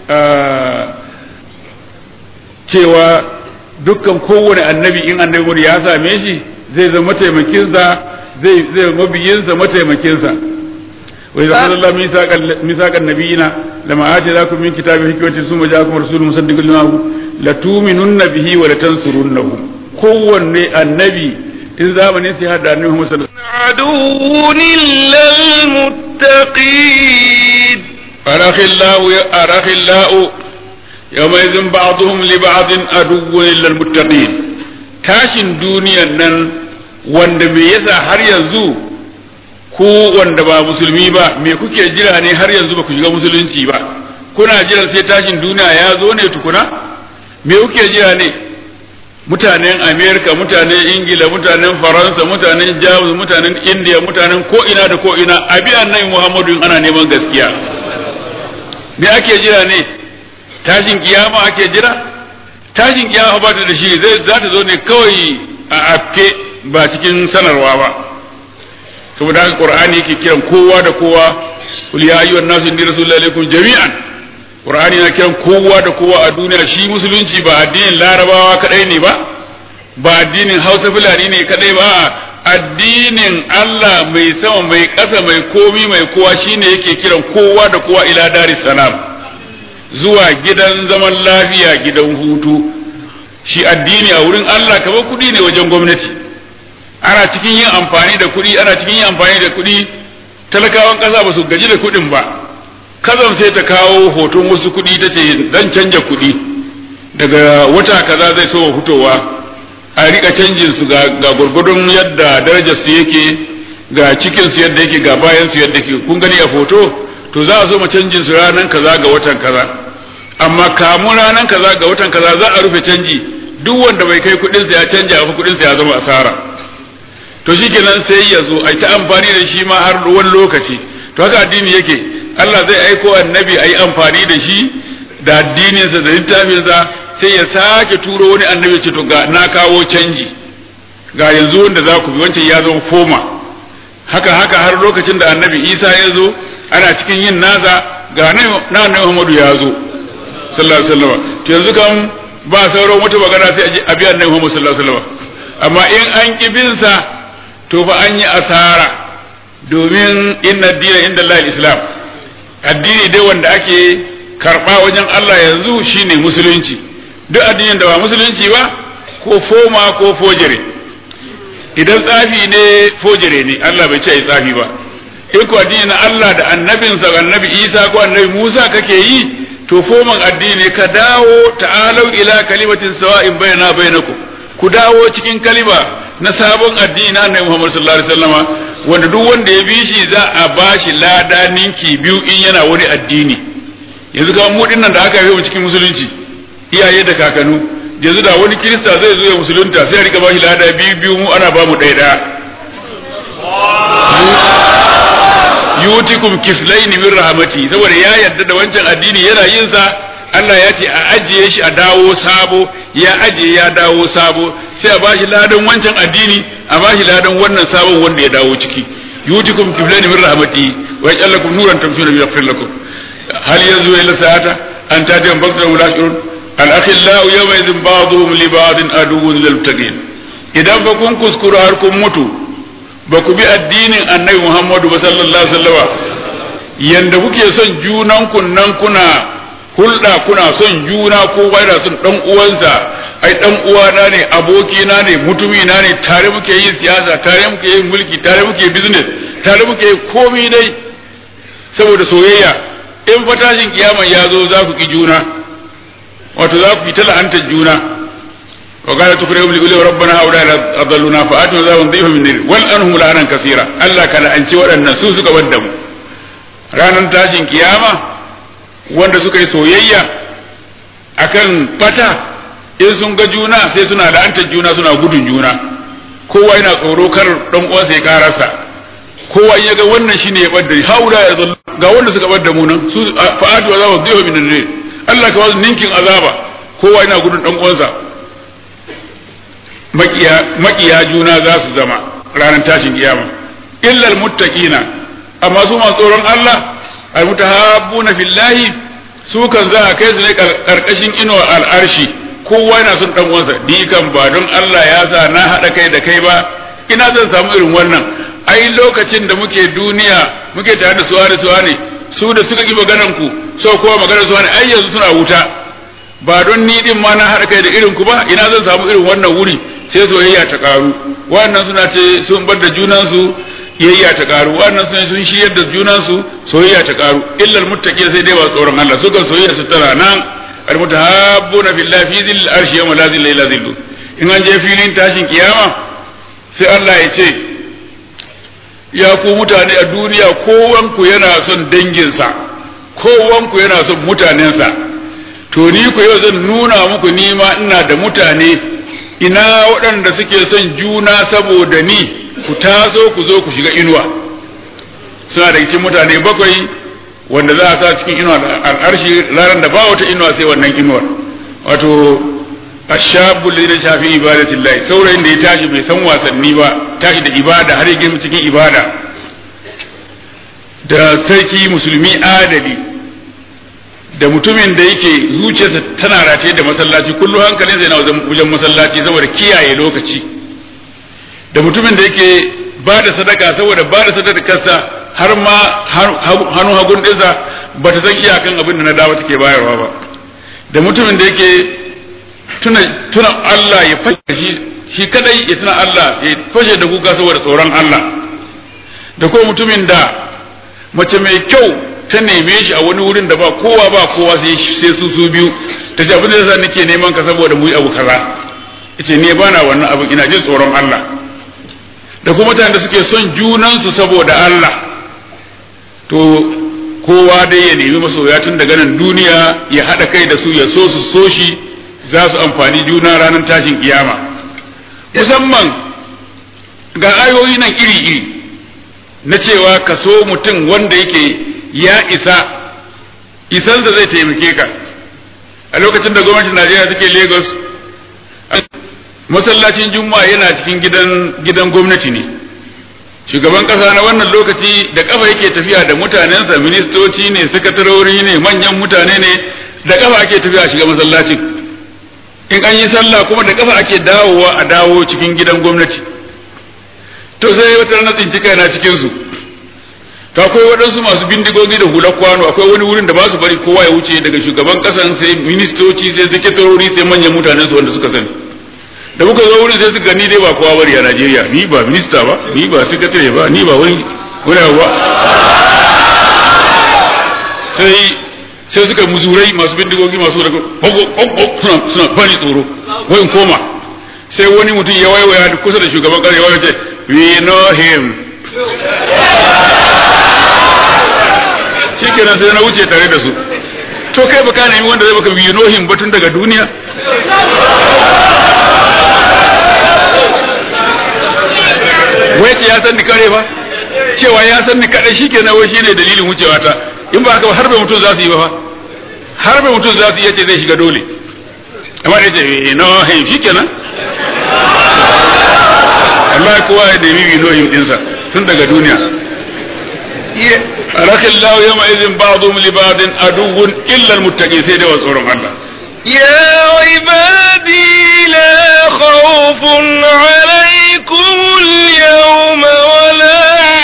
cewa dukkan kowane annabi in annabi ya same shi zai zama mataimakinsa zai zai mabiyinsa mataimakinsa wa idza qala Allah misaqan misaqan nabiyina lama ataakum min kitabi hikmatin summa ja'akum rasulun musaddiqun lima la tu'minunna bihi wa la tansurunnahu kowanne annabi in zamanin sai hada annabi Muhammad sallallahu alaihi wasallam للمتقين أرخلاء أرخلاء يومئذ بعضهم لبعض عدو إلا المتقين tashin duniyan nan wanda me yasa har yanzu ku wanda ba musulmi ba me kuke jira ne har yanzu ba ku shiga musulunci ba kuna jira sai tashin duniya ya zo ne tukuna me kuke jira ne mutanen amerika mutanen ingila mutanen faransa mutanen jamus mutanen indiya mutanen ko ina da ko ina abi annabi muhammadu in ana neman gaskiya me ake jira ne tashin kiyama ake jira tashin kiyama ba ta da shi zai za ta zo ne kawai a afke ba cikin sanarwa ba saboda haka qur'ani yake kiran kowa da kowa kul ya ayyuhan nasu inni rasulullahi alaikum jami'an qur'ani na kiran kowa da kowa a duniya shi musulunci ba addinin larabawa kadai ne ba ba addinin hausa fulani ne kadai ba addinin Allah mai sama mai ƙasa mai komi mai kowa shine yake kiran kowa da kowa ila daris salam zuwa gidan zaman lafiya gidan hutu shi addini a wurin Allah kamar kuɗi ne wajen gwamnati ana cikin yin amfani da kuɗi ana cikin yin amfani da kuɗi talakawan ƙasa ba su gaji da kuɗin ba kazan sai ta kawo hoton wasu kuɗi ta ce dan canja kuɗi daga wata kaza zai so fitowa a rika canjin su ga gurgudun yadda darajar su yake ga cikin su yadda yake ga bayan su yadda yake kun gani a foto to za a so mu canjin su ranan kaza ga watan kaza amma kamun ranan kaza ga watan kaza za a rufe canji duk wanda bai kai kuɗin sa ya canja a kuɗin sa ya zama asara to shikenan sai ya zo ai ta amfani da shi ma har wani lokaci to haka addini yake Allah zai aiko annabi ayi amfani da shi da addininsa da littafinsa sai ya sake turo wani annabi ce to ga na kawo canji ga yanzu wanda za ku bi wancan ya zama foma haka haka har lokacin da annabi isa ya zo ana cikin yin nasa ga na annabi muhammadu ya zo sallallahu alaihi wasallam to yanzu kan ba sauran wata magana sai a bi annabi muhammadu sallallahu alaihi wasallam amma in an ki bin sa to fa an yi asara domin inna dina inda Allah islam addini dai wanda ake karba wajen Allah yanzu shine musulunci duk addinin da ba musulunci ba ko foma ko fojere idan tsafi ne fojere ne Allah bai ce ai tsafi ba in ko addini na Allah da annabinsa annabi Isa ko annabi Musa kake yi to foman addini ka dawo ta'alau ila kalimatin sawa'in baina bainakum ku dawo cikin kalima na sabon addini na annabi Muhammad sallallahu alaihi wasallama wanda duk wanda ya bi shi za a bashi lada ninki biyu in yana wani addini yanzu ga mu dinnan da aka yi mu cikin musulunci iyaye da kakanu yanzu da wani kirista zai zo ya musulunta sai a rika bashi lada biyu biyu mu ana ba mu ɗaya ɗaya yutikum kiflaini min rahmati saboda ya yarda da wancan addini yana yin sa Allah ya ce a ajiye shi a dawo sabo ya ajiye ya dawo sabo sai a bashi ladan wancan addini a bashi ladan wannan sabon wanda ya dawo ciki yutikum kiflaini min rahmati wa yajallakum nuran tamshuna bi yaghfir lakum hal yanzu ila sa'ata an tatiyan bakta mulashirun al-akhillau yawma idhin ba'dhum li ba'din aduwwun lil muttaqin idan fa kun kuskura har kun mutu ba ku bi addinin annabi Muhammadu ba sallallahu alaihi wasallama yanda kuke son junan kunnan kuna hulɗa kuna son juna ko da son dan uwansa ai dan uwana ne abokina ne mutumi na ne tare muke yin siyasa tare muke yin mulki tare muke business tare muke komai dai saboda soyayya in fatashin kiyama ya zo za ku ki juna wato za ku yi ta la'antar juna وقال تكرههم لقول ربنا هؤلاء أضلونا فآتنا ذا ضيفا من النير والأنهم لعنا كثيرا الله كان أنت وأن سوسك ودم ranar tashin kiyama wanda suka yi soyayya akan bata in sun ga juna sai suna la'antar juna suna gudun juna kowa yana tsoro kar dan uwansa ya karasa kowa ya ga wannan shine ya badda haula ya zallu ga wanda suka badda mu nan su fa'atu azaba dhihu min al Allah ka wasu ninkin azaba kowa yana gudun dan uwansa makiya makiya juna za su zama ranar tashin kiyama illa almuttaqina amma su masu tsoron Allah almutahabbuna fillahi su kan za a kai su ne karkashin inuwar al'arshi kowa yana son dan uwansa ni kan ba don Allah ya sa na hada kai da kai ba ina zan samu irin wannan ai lokacin da muke duniya muke tare da suwa da suwa ne su da suka ki maganan ku so kowa maganar suwa ne ai yanzu suna wuta ba don ni din ma na hada kai da irin ku ba ina zan samu irin wannan wuri sai soyayya ta karu wannan suna ce sun bar da junansu yayya ta karu wannan suna sun shiyar da junansu soyayya ta karu illal muttaqin sai dai ba tsoron Allah suka soyayya su tana nan almutahabbuna billahi fi zil arshi yawma la zilla illa zillu in an je filin tashin kiyama sai Allah ya ce ya ku mutane a duniya kowanku yana son danginsa kowanku yana son mutanensa to ni ku yau zan nuna muku nima ina da mutane ina waɗanda suke son juna saboda ni ku taso ku zo ku shiga inuwa suna da cikin mutane bakwai wanda za a sa cikin inuwa al'arshi ranar da ba wata inuwa sai wannan inuwar wato ashabul ladina shafi ibadatillahi saurayin da ya tashi bai san wasanni ba tashi da ibada har ya cikin ibada da sarki musulmi adali da mutumin da yake zuciyarsa tana rataye da masallaci kullum hankalinsa yana wajen masallaci saboda kiyaye lokaci da mutumin da yake ba da sadaka saboda ba da sadakarsa har ma hannu hagun ɗinsa ba ta san iyakan abin da na dawo take bayarwa ba da mutumin da yake tuna tuna Allah ya fashe shi shi kadai ya tuna Allah ya fashe da kuka saboda tsoron Allah da ko mutumin da mace mai kyau ta neme shi a wani wurin da ba kowa ba kowa sai su su biyu ta ce abin da yasa nake neman ka saboda mu yi abu kaza yace ne bana wannan abin ina jin tsoron Allah da kuma mutanen da suke son junansu saboda Allah to kowa dai ya nemi masoya tun daga nan duniya ya haɗa kai da su ya so su so shi za su amfani juna ranar tashin kiyama musamman ga ayoyi nan iri-iri na cewa ka so mutum wanda yake ya isa isansa zai taimake ka a lokacin da gwamnatin najeriya take lagos masallacin juma'a yana cikin gidan gidan gwamnati ne shugaban kasa na wannan lokaci da kafa yake tafiya da mutanensa ministoci ne sakatarori ne manyan mutane ne da kafa ake tafiya a shiga masallacin in an yi sallah kuma da kafa ake dawowa a dawo cikin gidan gwamnati to sai wata rana tsinci kaina cikin su to akwai waɗansu masu bindigogi da hular kwano akwai wani wurin da ba su bari kowa ya wuce daga shugaban kasan sai ministoci sai sakatarori sai manyan mutanen su wanda suka sani da muka zo wurin sai suka ni dai ba kowa bari a Najeriya ni ba minista ba ni ba secretary ba ni ba wani wani ba sai sai suka muzurai masu bindigogi masu da suna suna bani tsoro wai in koma sai wani mutum ya waiwaya kusa da shugaban kasa ya waiwaya ce we know him shikenan sai na wuce tare da su to kai baka nemi wanda zai baka we know him batun daga duniya wai ce ya san ni kare ba cewa ya san ni kadai shikenan wai shine dalilin wucewa ta in ba haka har bai mutum za su yi ba fa har bai mutum za su iya ce zai shiga dole amma da ce no him shikenan Allah kowa ya nemi bi no him dinsa tun daga duniya rakhillahu yawma idhin ba'dhum li ba'din aduwwun illa al-muttaqin sai da tsoron Allah يا عبادي لا خوف عليكم اليوم ولا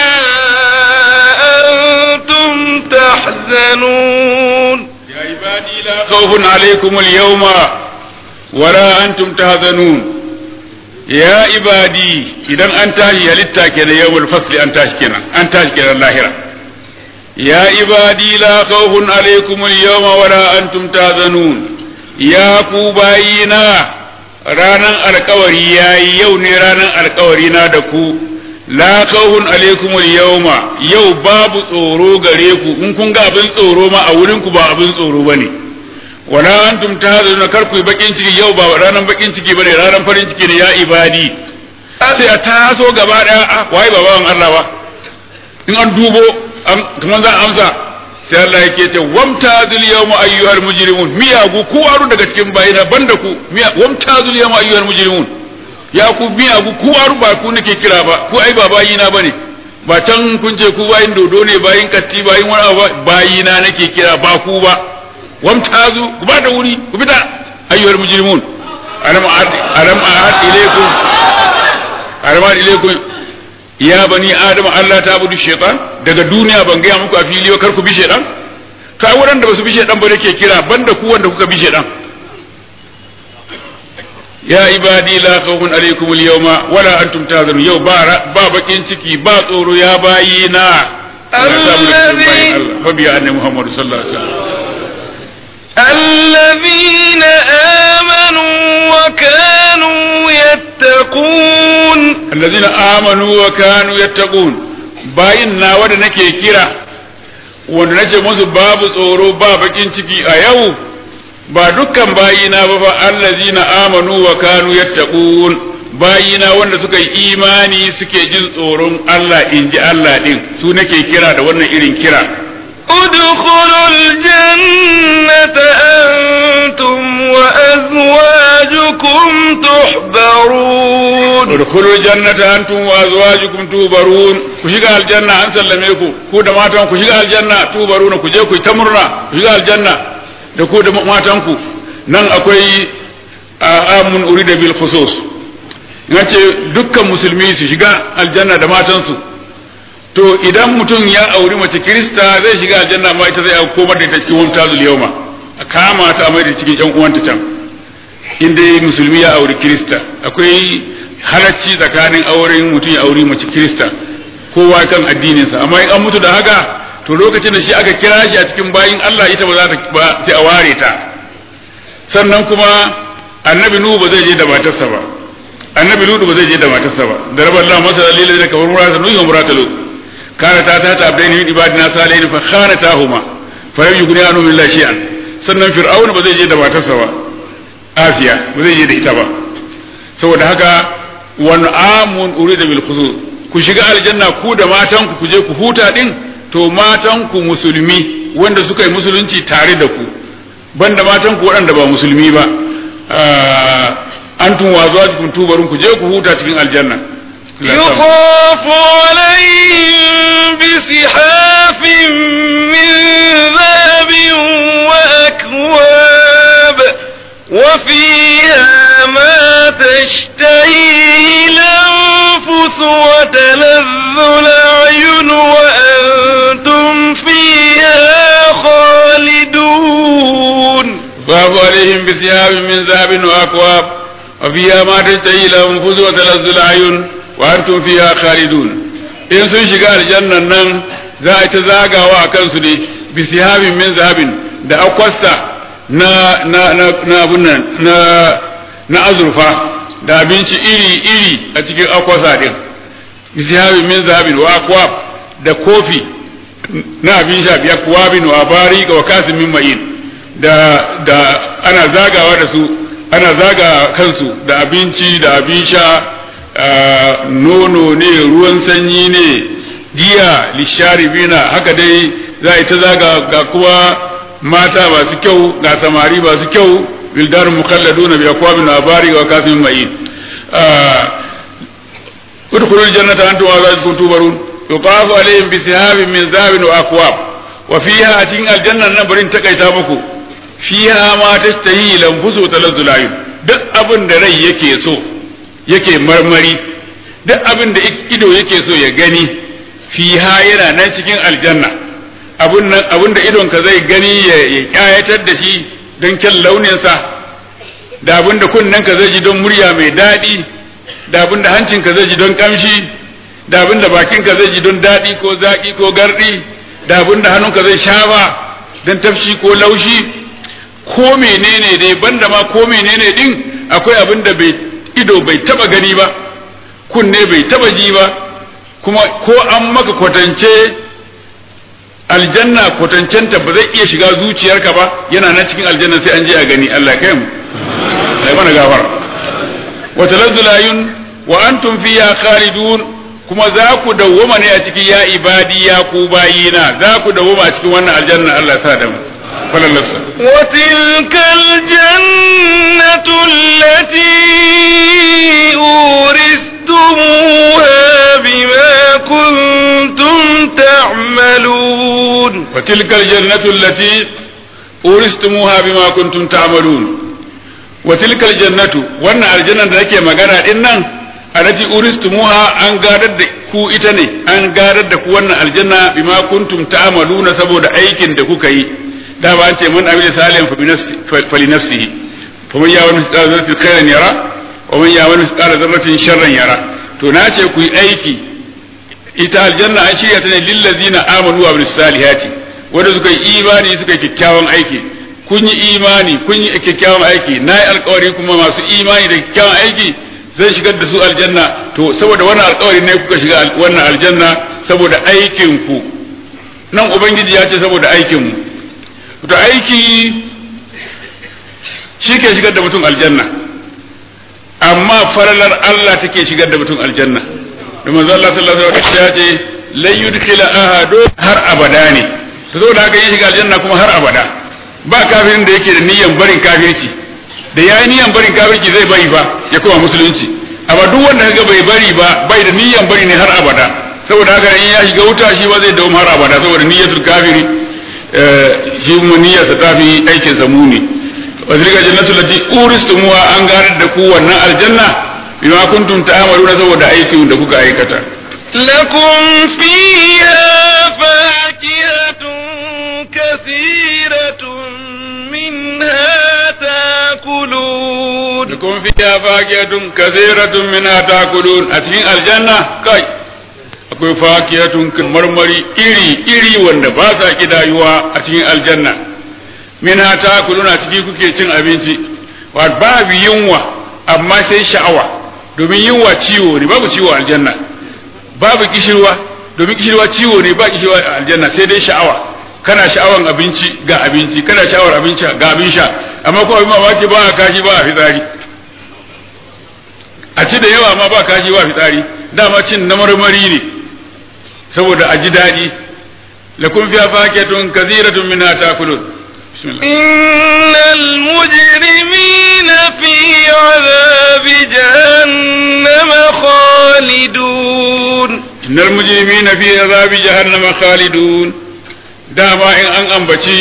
أنتم تحزنون يا عبادي لا خوف عليكم اليوم ولا أنتم تحزنون يا عبادي إذا أنت هي للتاكين يوم الفصل أنت كنا أنت كنا اللاهرة يا عبادي لا خوف عليكم اليوم ولا أنتم تحزنون ya ku bayina ranan alkawari ya yi yau ne ranan alkawari na da ku la khawfun alaikum al-yawma yau babu tsoro gare ku in kun ga abin tsoro ma a wurin ku ba abin tsoro bane wala antum tahzanuna kar ku bakin ciki yau ba ranan bakin ciki bane ranan farin ciki ne ya ibadi sai a taso gaba daya a wai baban Allah ba in an dubo kamar za a amsa sai Allah yake ce wamtazul yawma ayyuhal mujrimun miyagu ku waru daga cikin bayina banda ku wamtazul yawma ayyuhal mujrimun ya ku miyagu ku waru ba ku nake kira ba ku ai ba bayina bane ba can kun ce ku bayin dodo ne bayin katti bayin wani abu bayina nake kira ba ku ba wamtazu ku ba da wuri ku fita ayyuhal mujrimun alam alam ahad ilaykum alam ahad ilaykum ya bani adam Allah ta budu shaitan daga duniya ban gaya muku a fili kar ku bi shaitan ka wurin da basu bi shaitan ba ke kira banda ku wanda kuka bi shaitan ya ibadi la khawfun alaykum al-yawma wala antum tahzanun yau ba ba bakin ciki ba tsoro ya bayi na الذي fa biya annabi Muhammad sallallahu alaihi wasallam الذين آمنوا وكانوا يتقون الذين آمنوا وكانوا يتقون bayin na wanda nake kira wanda nace musu babu tsoro ba bakin ciki a yau ba dukkan bayina ba fa allazina amanu wa kanu yattaqun bayina wanda suka yi imani suke jin tsoron Allah inji Allah din su nake kira da wannan irin kira ادخلوا الجنة أنتم وأزواجكم تحبرون udkhulul jannata antum wa azwajukum tubarun ku shiga aljanna an sallame ku ku da matan ku shiga aljanna tubaruna ku je ku ta murna ku shiga aljanna da ku da matan ku nan akwai amun urida bil khusus yace dukkan musulmi su shiga aljanna da matan su to idan mutum ya auri mace kirista zai shiga aljanna ma ita zai komar da ita cikin wani tazul yauma a kama ta a mai da cikin yan uwanta can in dai musulmi ya auri kirista akwai halacci tsakanin auren mutum ya auri mace kirista kowa kan addininsa amma in an mutu da haka to lokacin da shi aka kira shi a cikin bayin Allah ita ba za ta ba sai a ware ta sannan kuma annabi nuhu ba zai je da matarsa ba annabi lutu ba zai je da matarsa ba da rabar Allah masa dalilin da kamar murata nuhu wa murata lutu kana ta ta ta abdaini min ibadina salihin fa khanatahuma fa lam yughni anhu min la shay'an sannan fir'auna ba zai je da matarsa ba asiya ba zai je da ita ba saboda haka wani amun urida bil khusus ku shiga aljanna ku da matan ku je ku huta din to matan ku musulmi wanda suka yi musulunci tare da ku banda matan ku waɗanda ba musulmi ba antum wa zawjukum tubarun ku je ku huta cikin aljanna يطاف عليهم بسحاف من ذهب وأكواب وفيها ما تشتهيه الأنفس وتلذ الأعين وأنتم فيها خالدون باب عليهم بثياب من ذهب وأكواب وفيها ما تشتهي الأنفس وتلذ الأعين وأنتم فيها خالدون in sun shiga aljannan nan za a ta zagawa a kansu ne bisihabin min zahabin da akwasta na na na na abunan na na azurfa da abinci iri iri a cikin akwasa din bisihabin min zahabin wa akwab da kofi na abin sha biya kuwabin wa bari wa kasin min ma'in da da ana zagawa da su ana zaga kansu da abinci da abin sha nono ne ruwan sanyi ne giya lisharibina haka dai za a yi ta zaga ga kuma mata masu kyau ga samari masu kyau wildar mukalladuna bi akwabin abari wa kafin ma'in udkhulul jannata antum wa azwajukum tubarun yuqafu alaihim bi sihabin min zahabin wa akwab wa fiha a cikin aljannan nan barin takaita muku fiha ma tastahi lanfusu talazzul ayun duk abin da rai yake so yake marmari duk abin da ido yake so ya gani fiha yana nan cikin aljanna abun nan abin da idonka zai gani ya kyayatar da shi don kyan launinsa da abin da kunnenka zai ji don murya mai daɗi da abin da hancinka zai ji don kamshi da abin da bakinka zai ji don daɗi ko zaƙi ko garɗi da abin da hannunka zai shafa don tafshi ko laushi ko menene dai banda ma ko menene din akwai abin da bai ido bai taba gani ba kunne bai taba ji ba kuma ko an maka kwatance aljanna kwatancenta ba zai iya shiga zuciyarka ba yana nan cikin aljanna sai an je a gani Allah kai mu sai mana gafara wa talazzulayun wa antum fiha khalidun kuma za ku dawwama ne a cikin ya ibadi ya ku bayina za ku dawwama a cikin wannan aljanna Allah sa da mu falalasa وتلك الجنة التي أورثتموها بما كنتم تعملون وتلك الجنة التي أورثتموها بما كنتم تعملون وتلك الجنة وأن الجنة ذاك مغانا إنن التي أورثتموها أن قادت ku ita ne an gadar da ku wannan aljanna bima kuntum ta'maluna saboda aikin da kuka yi da ba an ce man amila salihan fa li nafsihi fa man ya'mal mithqala dharratin khairan yara wa man ya'mal mithqala dharratin sharran yara to na ce ku yi aiki ita aljanna an shirya ta ne lillazina amanu wa bil salihati wanda suka yi imani suka yi kyakkyawan aiki kun yi imani kun yi kyakkyawan aiki na yi alkawari kuma masu imani da kyakkyawan aiki zai shigar da su aljanna to saboda wannan alkawari ne kuka shiga wannan aljanna saboda aikin ku nan ubangiji ya ce saboda aikin mu to aiki shi ke shigar da mutum aljanna amma faralar Allah take shigar da mutum aljanna da manzo Allah sallallahu alaihi wasallam ya ce lan yudkhila ahadu har abada ne to saboda haka yin shiga aljanna kuma har abada ba kafirin da yake da niyyar barin kafirci da yayi niyyar barin kafirci zai bari ba ya koma musulunci amma duk wanda kaga bai bari ba bai da niyyar bari ne har abada saboda haka in ya shiga wuta shi ba zai dawo har abada saboda niyyatul kafiri shi mu niyyarsa ta fi aikin sa muni wa tilka jannatu lati uristumuha an garar da ku wannan aljanna bima kuntum ta'maluna saboda aikin da kuka aikata لكم فيها فاكهة كثيرة منها تاكلون لكم فيها فاكهة كثيرة منها تأكلون أتين الجنة كاي akwai fakiyatun marmari iri iri wanda ba sa kidayuwa a cikin aljanna mina ta kuluna ciki kuke cin abinci wa babu yunwa amma sai sha'awa domin yunwa ciwo ne babu ciwo a aljanna babu kishirwa domin kishirwa ciwo ne ba kishirwa a aljanna sai dai sha'awa kana sha'awan abinci ga abinci kana sha'awar abinci ga abin sha amma ko abin mamaki ba a kashi ba a fitsari a ci da yawa ma ba kashi ba fitsari dama cin na marmari ne saboda a ji daɗi lakum fiha fakatun kathiratun minha ta'kulun bismillah إن المجرمين في عذاب جهنم خالدون innal mujrimina fi azabi jahannama khalidun dama in an ambaci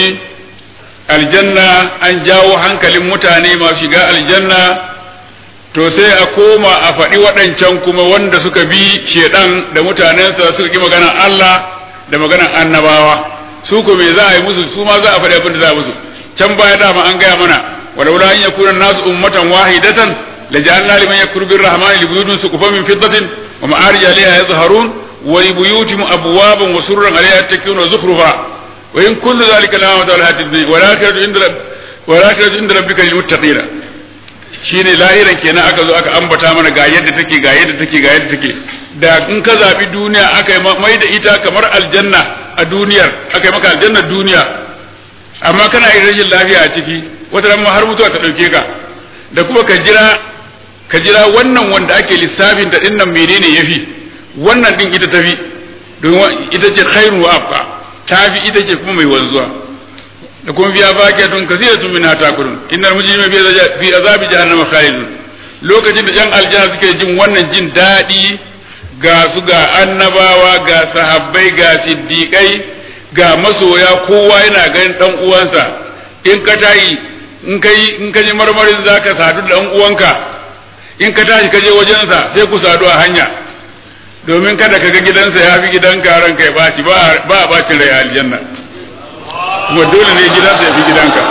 aljanna an jawo hankalin mutane masu shiga aljanna to sai a koma a faɗi waɗancan kuma wanda suka bi shedan da mutanensa suka ki maganar Allah da maganar annabawa su ko me za a yi musu su ma za a faɗi abin da za a musu can baya dama an gaya mana walaula an yakuna nasu ummatan wahidatan لجعلنا لمن يكفر بالرحمن لبيوت سقفا من فضة ومعارج عليها يظهرون ولبيوتهم أبوابا وسررا عليها يتكئون وزخرفا وإن كل ذلك لما متاع الحياة الدنيا والآخرة عند رب والآخرة عند ربك للمتقين shine lahiran kenan aka zo aka ambata mana ga yadda take ga yadda take ga yadda take da in ka zabi duniya aka yi mai da ita kamar aljanna a duniyar aka yi maka aljannar duniya amma kana yin rashin lafiya a ciki wata ran har mutuwa ta dauke ka da kuma ka jira ka jira wannan wanda ake lissafin da dinnan menene yafi wannan din ita tafi don ita ce khairu wa abqa tafi ita ce kuma mai wanzuwa da kuma biya fakiyatun kasiratun min hatakurun innal mujrima fi azabi jahannama khalidun lokacin da yan aljanna suke jin wannan jin daɗi ga su ga annabawa ga sahabbai ga siddiƙai ga masoya kowa yana ganin dan uwansa in ka tayi in kai in ka ji marmarin zaka sadu da dan uwanka in ka tashi ka je wajensa sai ku sadu a hanya domin kada ka ga gidansa ya fi gidanka ranka ya baci ba a bacin rai a aljanna kuma dole ne gidansa ya fi gidanka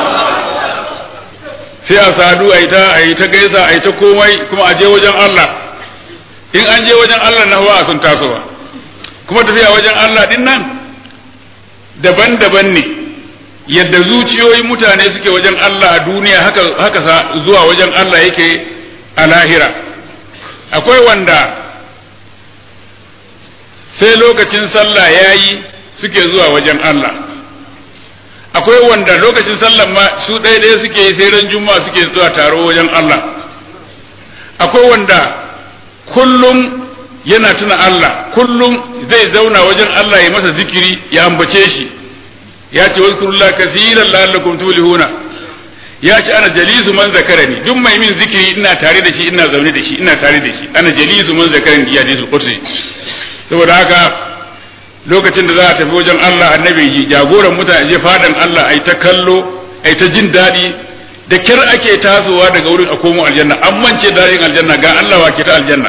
sai a sadu a yi ta a yi ta gaisa a yi ta komai kuma a je wajen Allah in an je wajen Allah na hawa sun tasowa kuma tafiya wajen Allah din nan daban-daban ne yadda zuciyoyin mutane suke wajen Allah a duniya haka haka zuwa wajen Allah yake a lahira akwai wanda sai lokacin sallah yayi suke zuwa wajen Allah akwai wanda lokacin sallah ma su ɗaya ɗaya suke yi sai ran juma'a suke zuwa taro wajen Allah akwai wanda kullum yana tuna Allah kullum zai zauna wajen Allah ya masa zikiri ya ambace shi ya ce wazkurullah kaseeran la'allakum tuflihuna ya ce ana jalisu man zakarani duk mai min zikiri ina tare da shi ina zaune da shi ina tare da shi ana jalisu man zakarani ya hadisul qudsi saboda haka lokacin da za a tafi wajen Allah annabi ji jagoran mutane je fadan Allah ai ta kallo ai ta jin daɗi da kyar ake tasowa daga wurin a komo aljanna an mance daɗin aljanna ga Allah wa ke ta aljanna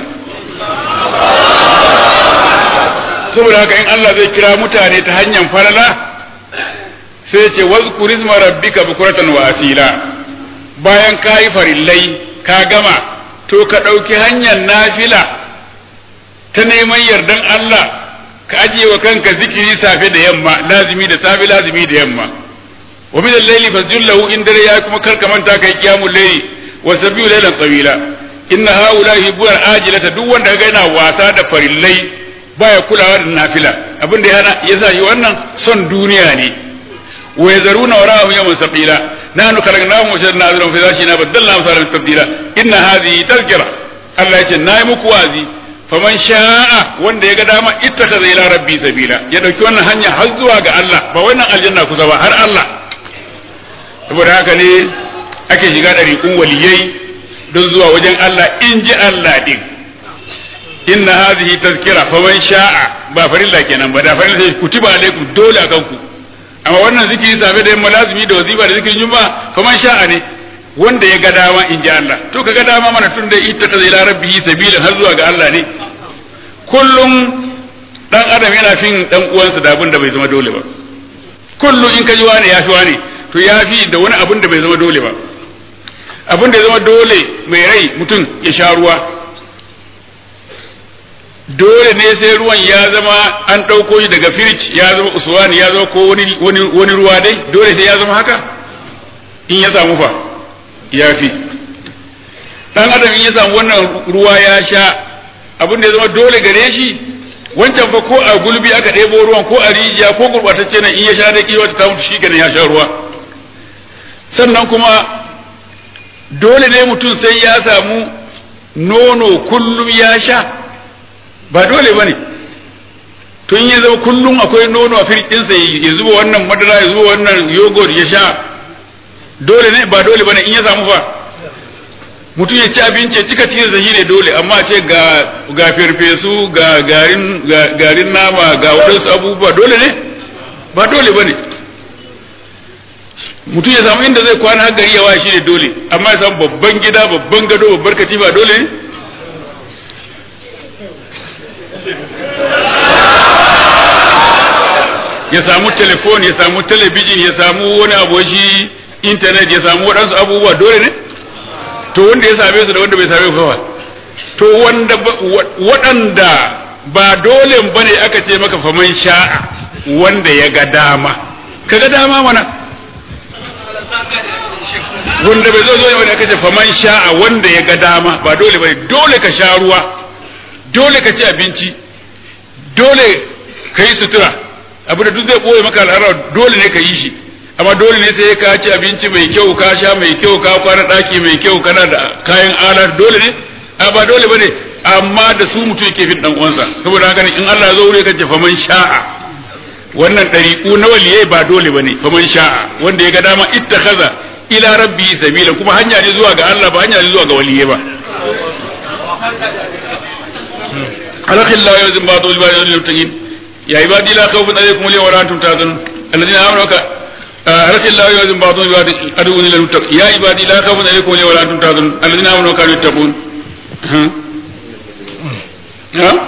saboda haka in Allah zai kira mutane ta hanyar falala sai ce wazkur isma rabbika bukuratan wa asila bayan ka yi farillai ka gama to ka ɗauki hanyar nafila ta neman yardan Allah ka ajiye wa kanka zikiri safe da yamma lazimi da safe lazimi da yamma wa min al-layli fasjud lahu in dare ya kuma karka manta kai qiyamul layli wa sabbihu laylan tawila inna haula hibbul ajilata duk wanda ga yana wasa da farillai baya kulawa da nafila abin da ya sa shi wannan son duniya ne wa yazaruna wara'ahum yawman sabila nahnu khalaqnahum wa shadna azrahum fi dhashina badalna amsalan tabdila inna hadhihi tazkira Allah ya ce nayi muku wazi faman sha'a wanda ya ga dama ittakaza ila rabbi sabila ya dauki wannan hanya har zuwa ga Allah ba wannan aljanna kusa ba har Allah saboda haka ne ake shiga ɗariƙun waliyai don zuwa wajen Allah in ji Allah din inna hadhihi tazkira faman sha'a ba farilla kenan ba da farilla sai kutiba alaikum dole akan ku amma wannan zikiri safe da yamma lazimi da wazifa da zikirin juma'a faman sha'a ne wanda ya ga dama in ji Allah to ka ga dama mana tun da ita ta ila rabbihi sabila har zuwa ga Allah ne kullum dan adam yana fin dan uwansa da abin da bai zama dole ba kullum in ka ji wani ya fi wani to ya fi da wani abin da bai zama dole ba abin da ya zama dole mai rai mutum ya sha ruwa dole ne sai ruwan ya zama an ɗauko shi daga firij ya zama uswani ya zama ko wani, wani, wani ruwa dai dole sai ya zama haka in ya samu fa ya fi dan adam in ya samu wannan ruwa ya sha abin da ya zama dole gare shi wancan fa ko a gulbi aka ɗebo ruwan ko a rijiya ko gurɓatacce nan in ya sha da kiwa ta mutu shi kenan ya sha ruwa sannan kuma dole ne mutum sai ya samu nono kullum ya sha ba dole ba ne tun ya zama kullum akwai nono a firkinsa ya zuba wannan madara ya zuba wannan yogurt ya sha dole ne ba dole ba ne in ya samu fa mutum ya ci abinci ya cika cikin shi ne dole amma ce ga ga farfesu ga garin garin nama ga wadansu abubuwa dole ne ba dole ba ne mutum ya samu inda zai kwana har gari ya wa shi ne dole amma ya samu babban gida babban gado babbar katifa dole ne ya samu telefon ya samu talabijin ya samu wani abu shi intanet ya samu waɗansu abubuwa dole ne to wanda ya same su da wanda bai same su kawai to wanda waɗanda ba dole ba ne aka ce maka faman sha'a wanda ya ga dama ka ga dama mana wanda bai zo zo ne aka ce faman sha'a wanda ya ga dama ba dole ba ne dole ka sha ruwa dole ka ci abinci dole ka yi sutura abu da duk zai ɓoye maka al'ada dole ne ka yi shi amma dole ne sai ka ci abinci mai kyau ka sha mai kyau ka kwana ɗaki mai kyau kana da kayan alar dole ne a ba dole bane amma da su mutum yake fin dan uwansa saboda haka ne in Allah ya zo wuri ka ce faman sha'a wannan ɗariƙu na waliyai ba dole bane faman sha'a wanda ya ga dama ittakhadha ila rabbi sabila kuma hanya ne zuwa ga Allah ba hanya ne zuwa ga waliyai ba alakhillahu yawzin ba'd wal ba'd lil يا عبادي لا خوف عليكم اليوم ولا انتم تحزنون الذين امنوا أرك الله يوزن بعضهم ببعض أدعوني للمتقين يا عبادي لا خوف عليكم اليوم ولا أنتم تحزنون الذين آمنوا وكانوا يتقون ها ها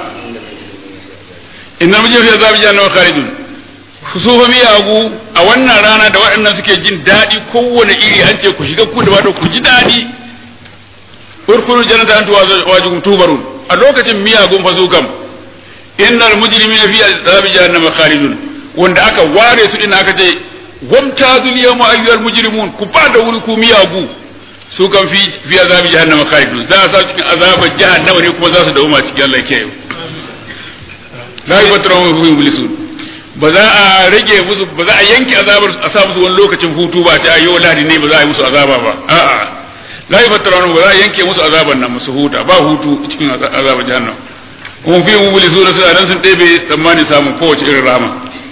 إن المجرم في عذاب جهنم خالدون su miyagu a wannan rana da waɗannan suke jin daɗi kowane iri an ce ku shiga ku da wato ku ji daɗi urkuru jannata antu wajikum tubarun a lokacin miyagun fa su kam innal mujrimina fi azabi jahannama khalidun wanda aka ware su din aka ce wamtazul yawma ayyuhal mujrimun ku ba da wuri ku miyagu su kan fi fi azabi jahannama khalidun za a sa cikin azabar jahannama ne kuma za su dauma cikin Allah ke la yufattaru anhum fa yublisun ba za a rage musu ba za a yanke azabar a sa musu wani lokacin hutu ba ta yau lahadi ne ba za a yi musu azaba ba a'a la yufattaru anhum ba za a yanke musu azaban nan musu huta ba hutu cikin azabar jahannam kuma fi mublisun suna dan sun ɗebe tsammanin samun kowace irin rama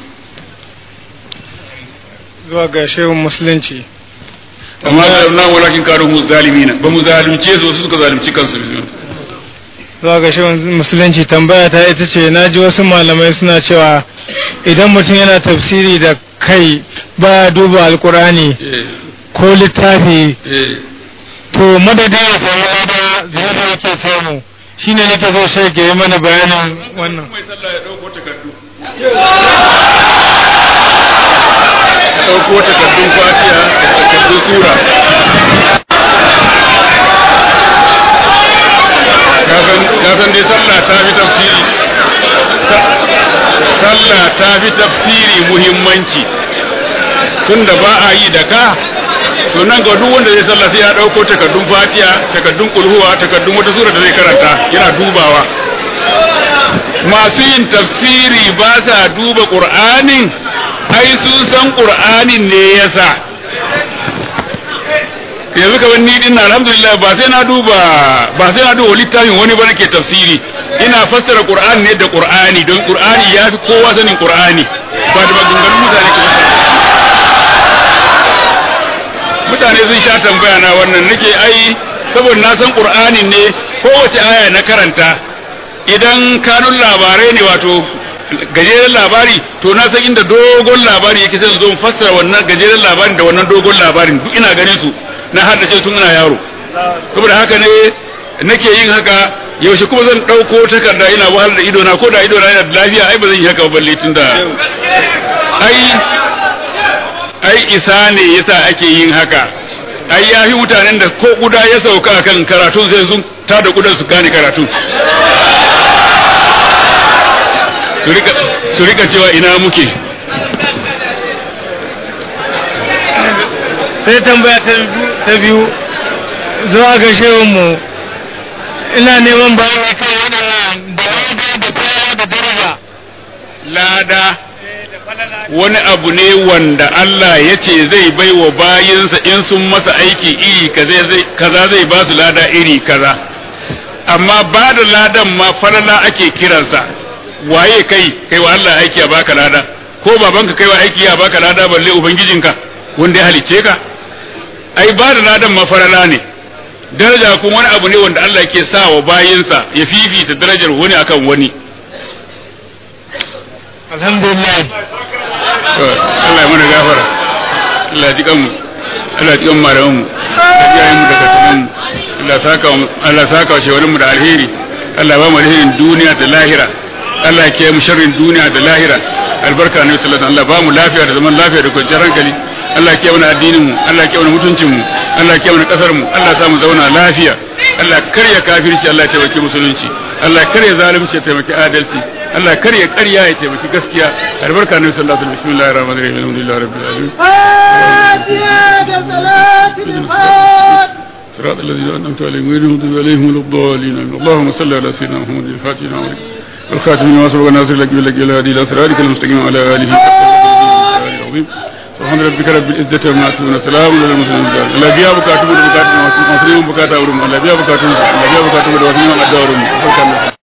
zuwa ga shehun musulunci amma da na walakin kanu mu zalimina ba mu zalunce su su suka zalunci kansu zuwa ga shehun musulunci tambaya ta ita ce na ji wasu malamai suna cewa idan mutum yana tafsiri da kai baya duba alkurani ko littafi to madadin ya samu lada zai da yake samu shine nake so sai ke yi mana bayanin wannan mai sallah ya dauko takardu ɗauko takardun fatiha da takardun sura kasan dai sallah ta fi tafsiri sallah ta fi tafsiri muhimmanci tunda ba a yi da ka to nan ga duk wanda zai sallah sai ya ɗauko takardun fatiha takardun kulhuwa takardun wata sura da zai karanta yana dubawa masu yin tafsiri ba sa duba ƙur'anin ai sun san qur'anin ne yasa yanzu kamar ni din alhamdulillah ba sai na duba ba sai na duba littafin wani ba nake tafsiri ina fassara qur'ani ne da qur'ani don qur'ani ya fi kowa sanin qur'ani ba da maganganun mutane ke mutane sun sha tambaya na wannan nake ai saboda na san qur'ani ne kowace aya na karanta idan kanun labarai ne wato gajeren labari to na san inda dogon labari yake sai zo fassara wannan gajeren labarin da wannan dogon labarin duk ina ganin su na haddace tun ina yaro saboda haka ne nake yin haka yaushe kuma zan ɗauko takarda ina wahalar da idona ko da idona yana da lafiya ai ba zan yi haka ba balle tun da ai ai isa ne yasa ake yin haka ai ya fi mutanen da ko kuda ya sauka kan karatun sai sun tada kudan su gane karatun su rika cewa ina muke sai tambaya ta biyu zuwa ga shehunmu ina neman bayani kan waɗannan da da kaya da daraja lada wani abu ne wanda Allah ya ce zai bai wa bayinsa in sun masa aiki iri kaza zai ba su lada iri kaza amma ba da ladan ma falala ake kiransa waye kai kai wa Allah aiki ya baka lada ko babanka kai wa aiki ya baka lada balle ubangijinka wanda ya halicce ka ai ba da ladan mafarala ne daraja kuma wani abu ne wanda Allah ke sa wa bayinsa ya fifita darajar wani akan wani alhamdulillah Allah ya mana gafara Allah ya ji kanmu Allah ya ji kanmu malaman mu Allah ya yi mu da kasuwan mu Allah saka Allah saka wa mu da alheri Allah ba mu alherin duniya da lahira Allah ya kiyaye mu sharrin duniya da lahira albarka ne sallallahu alaihi Allah ba mu lafiya da zaman lafiya da kwanciyar hankali Allah ya kiyaye mana addinin mu Allah ya kiyaye mana mutuncin mu Allah ya kiyaye mana kasar mu Allah ya sa mu zauna lafiya Allah karya kafirci Allah ya taimaki musulunci Allah karya zalunci ya taimaki adalci Allah karya ƙarya ya taimaki gaskiya albarka ne sallallahu alaihi wasallam bismillahir rahmanir rahim alhamdulillahi rabbil alamin صراط الذين أنعمت عليهم غير المغضوب عليهم ولا الضالين اللهم صل على سيدنا محمد الفاتح لما والخاتم لما سبق الناصر لك بالله إلى هذه الأسرارك المستقيم على آله العظيم سبحان ربك رب العزة عما يصفون سلام على المرسلين لا بيا بكاتب بكاتب ما سنين بكاتب لا بيا بكاتب لا بيا بكاتب وسنين الدار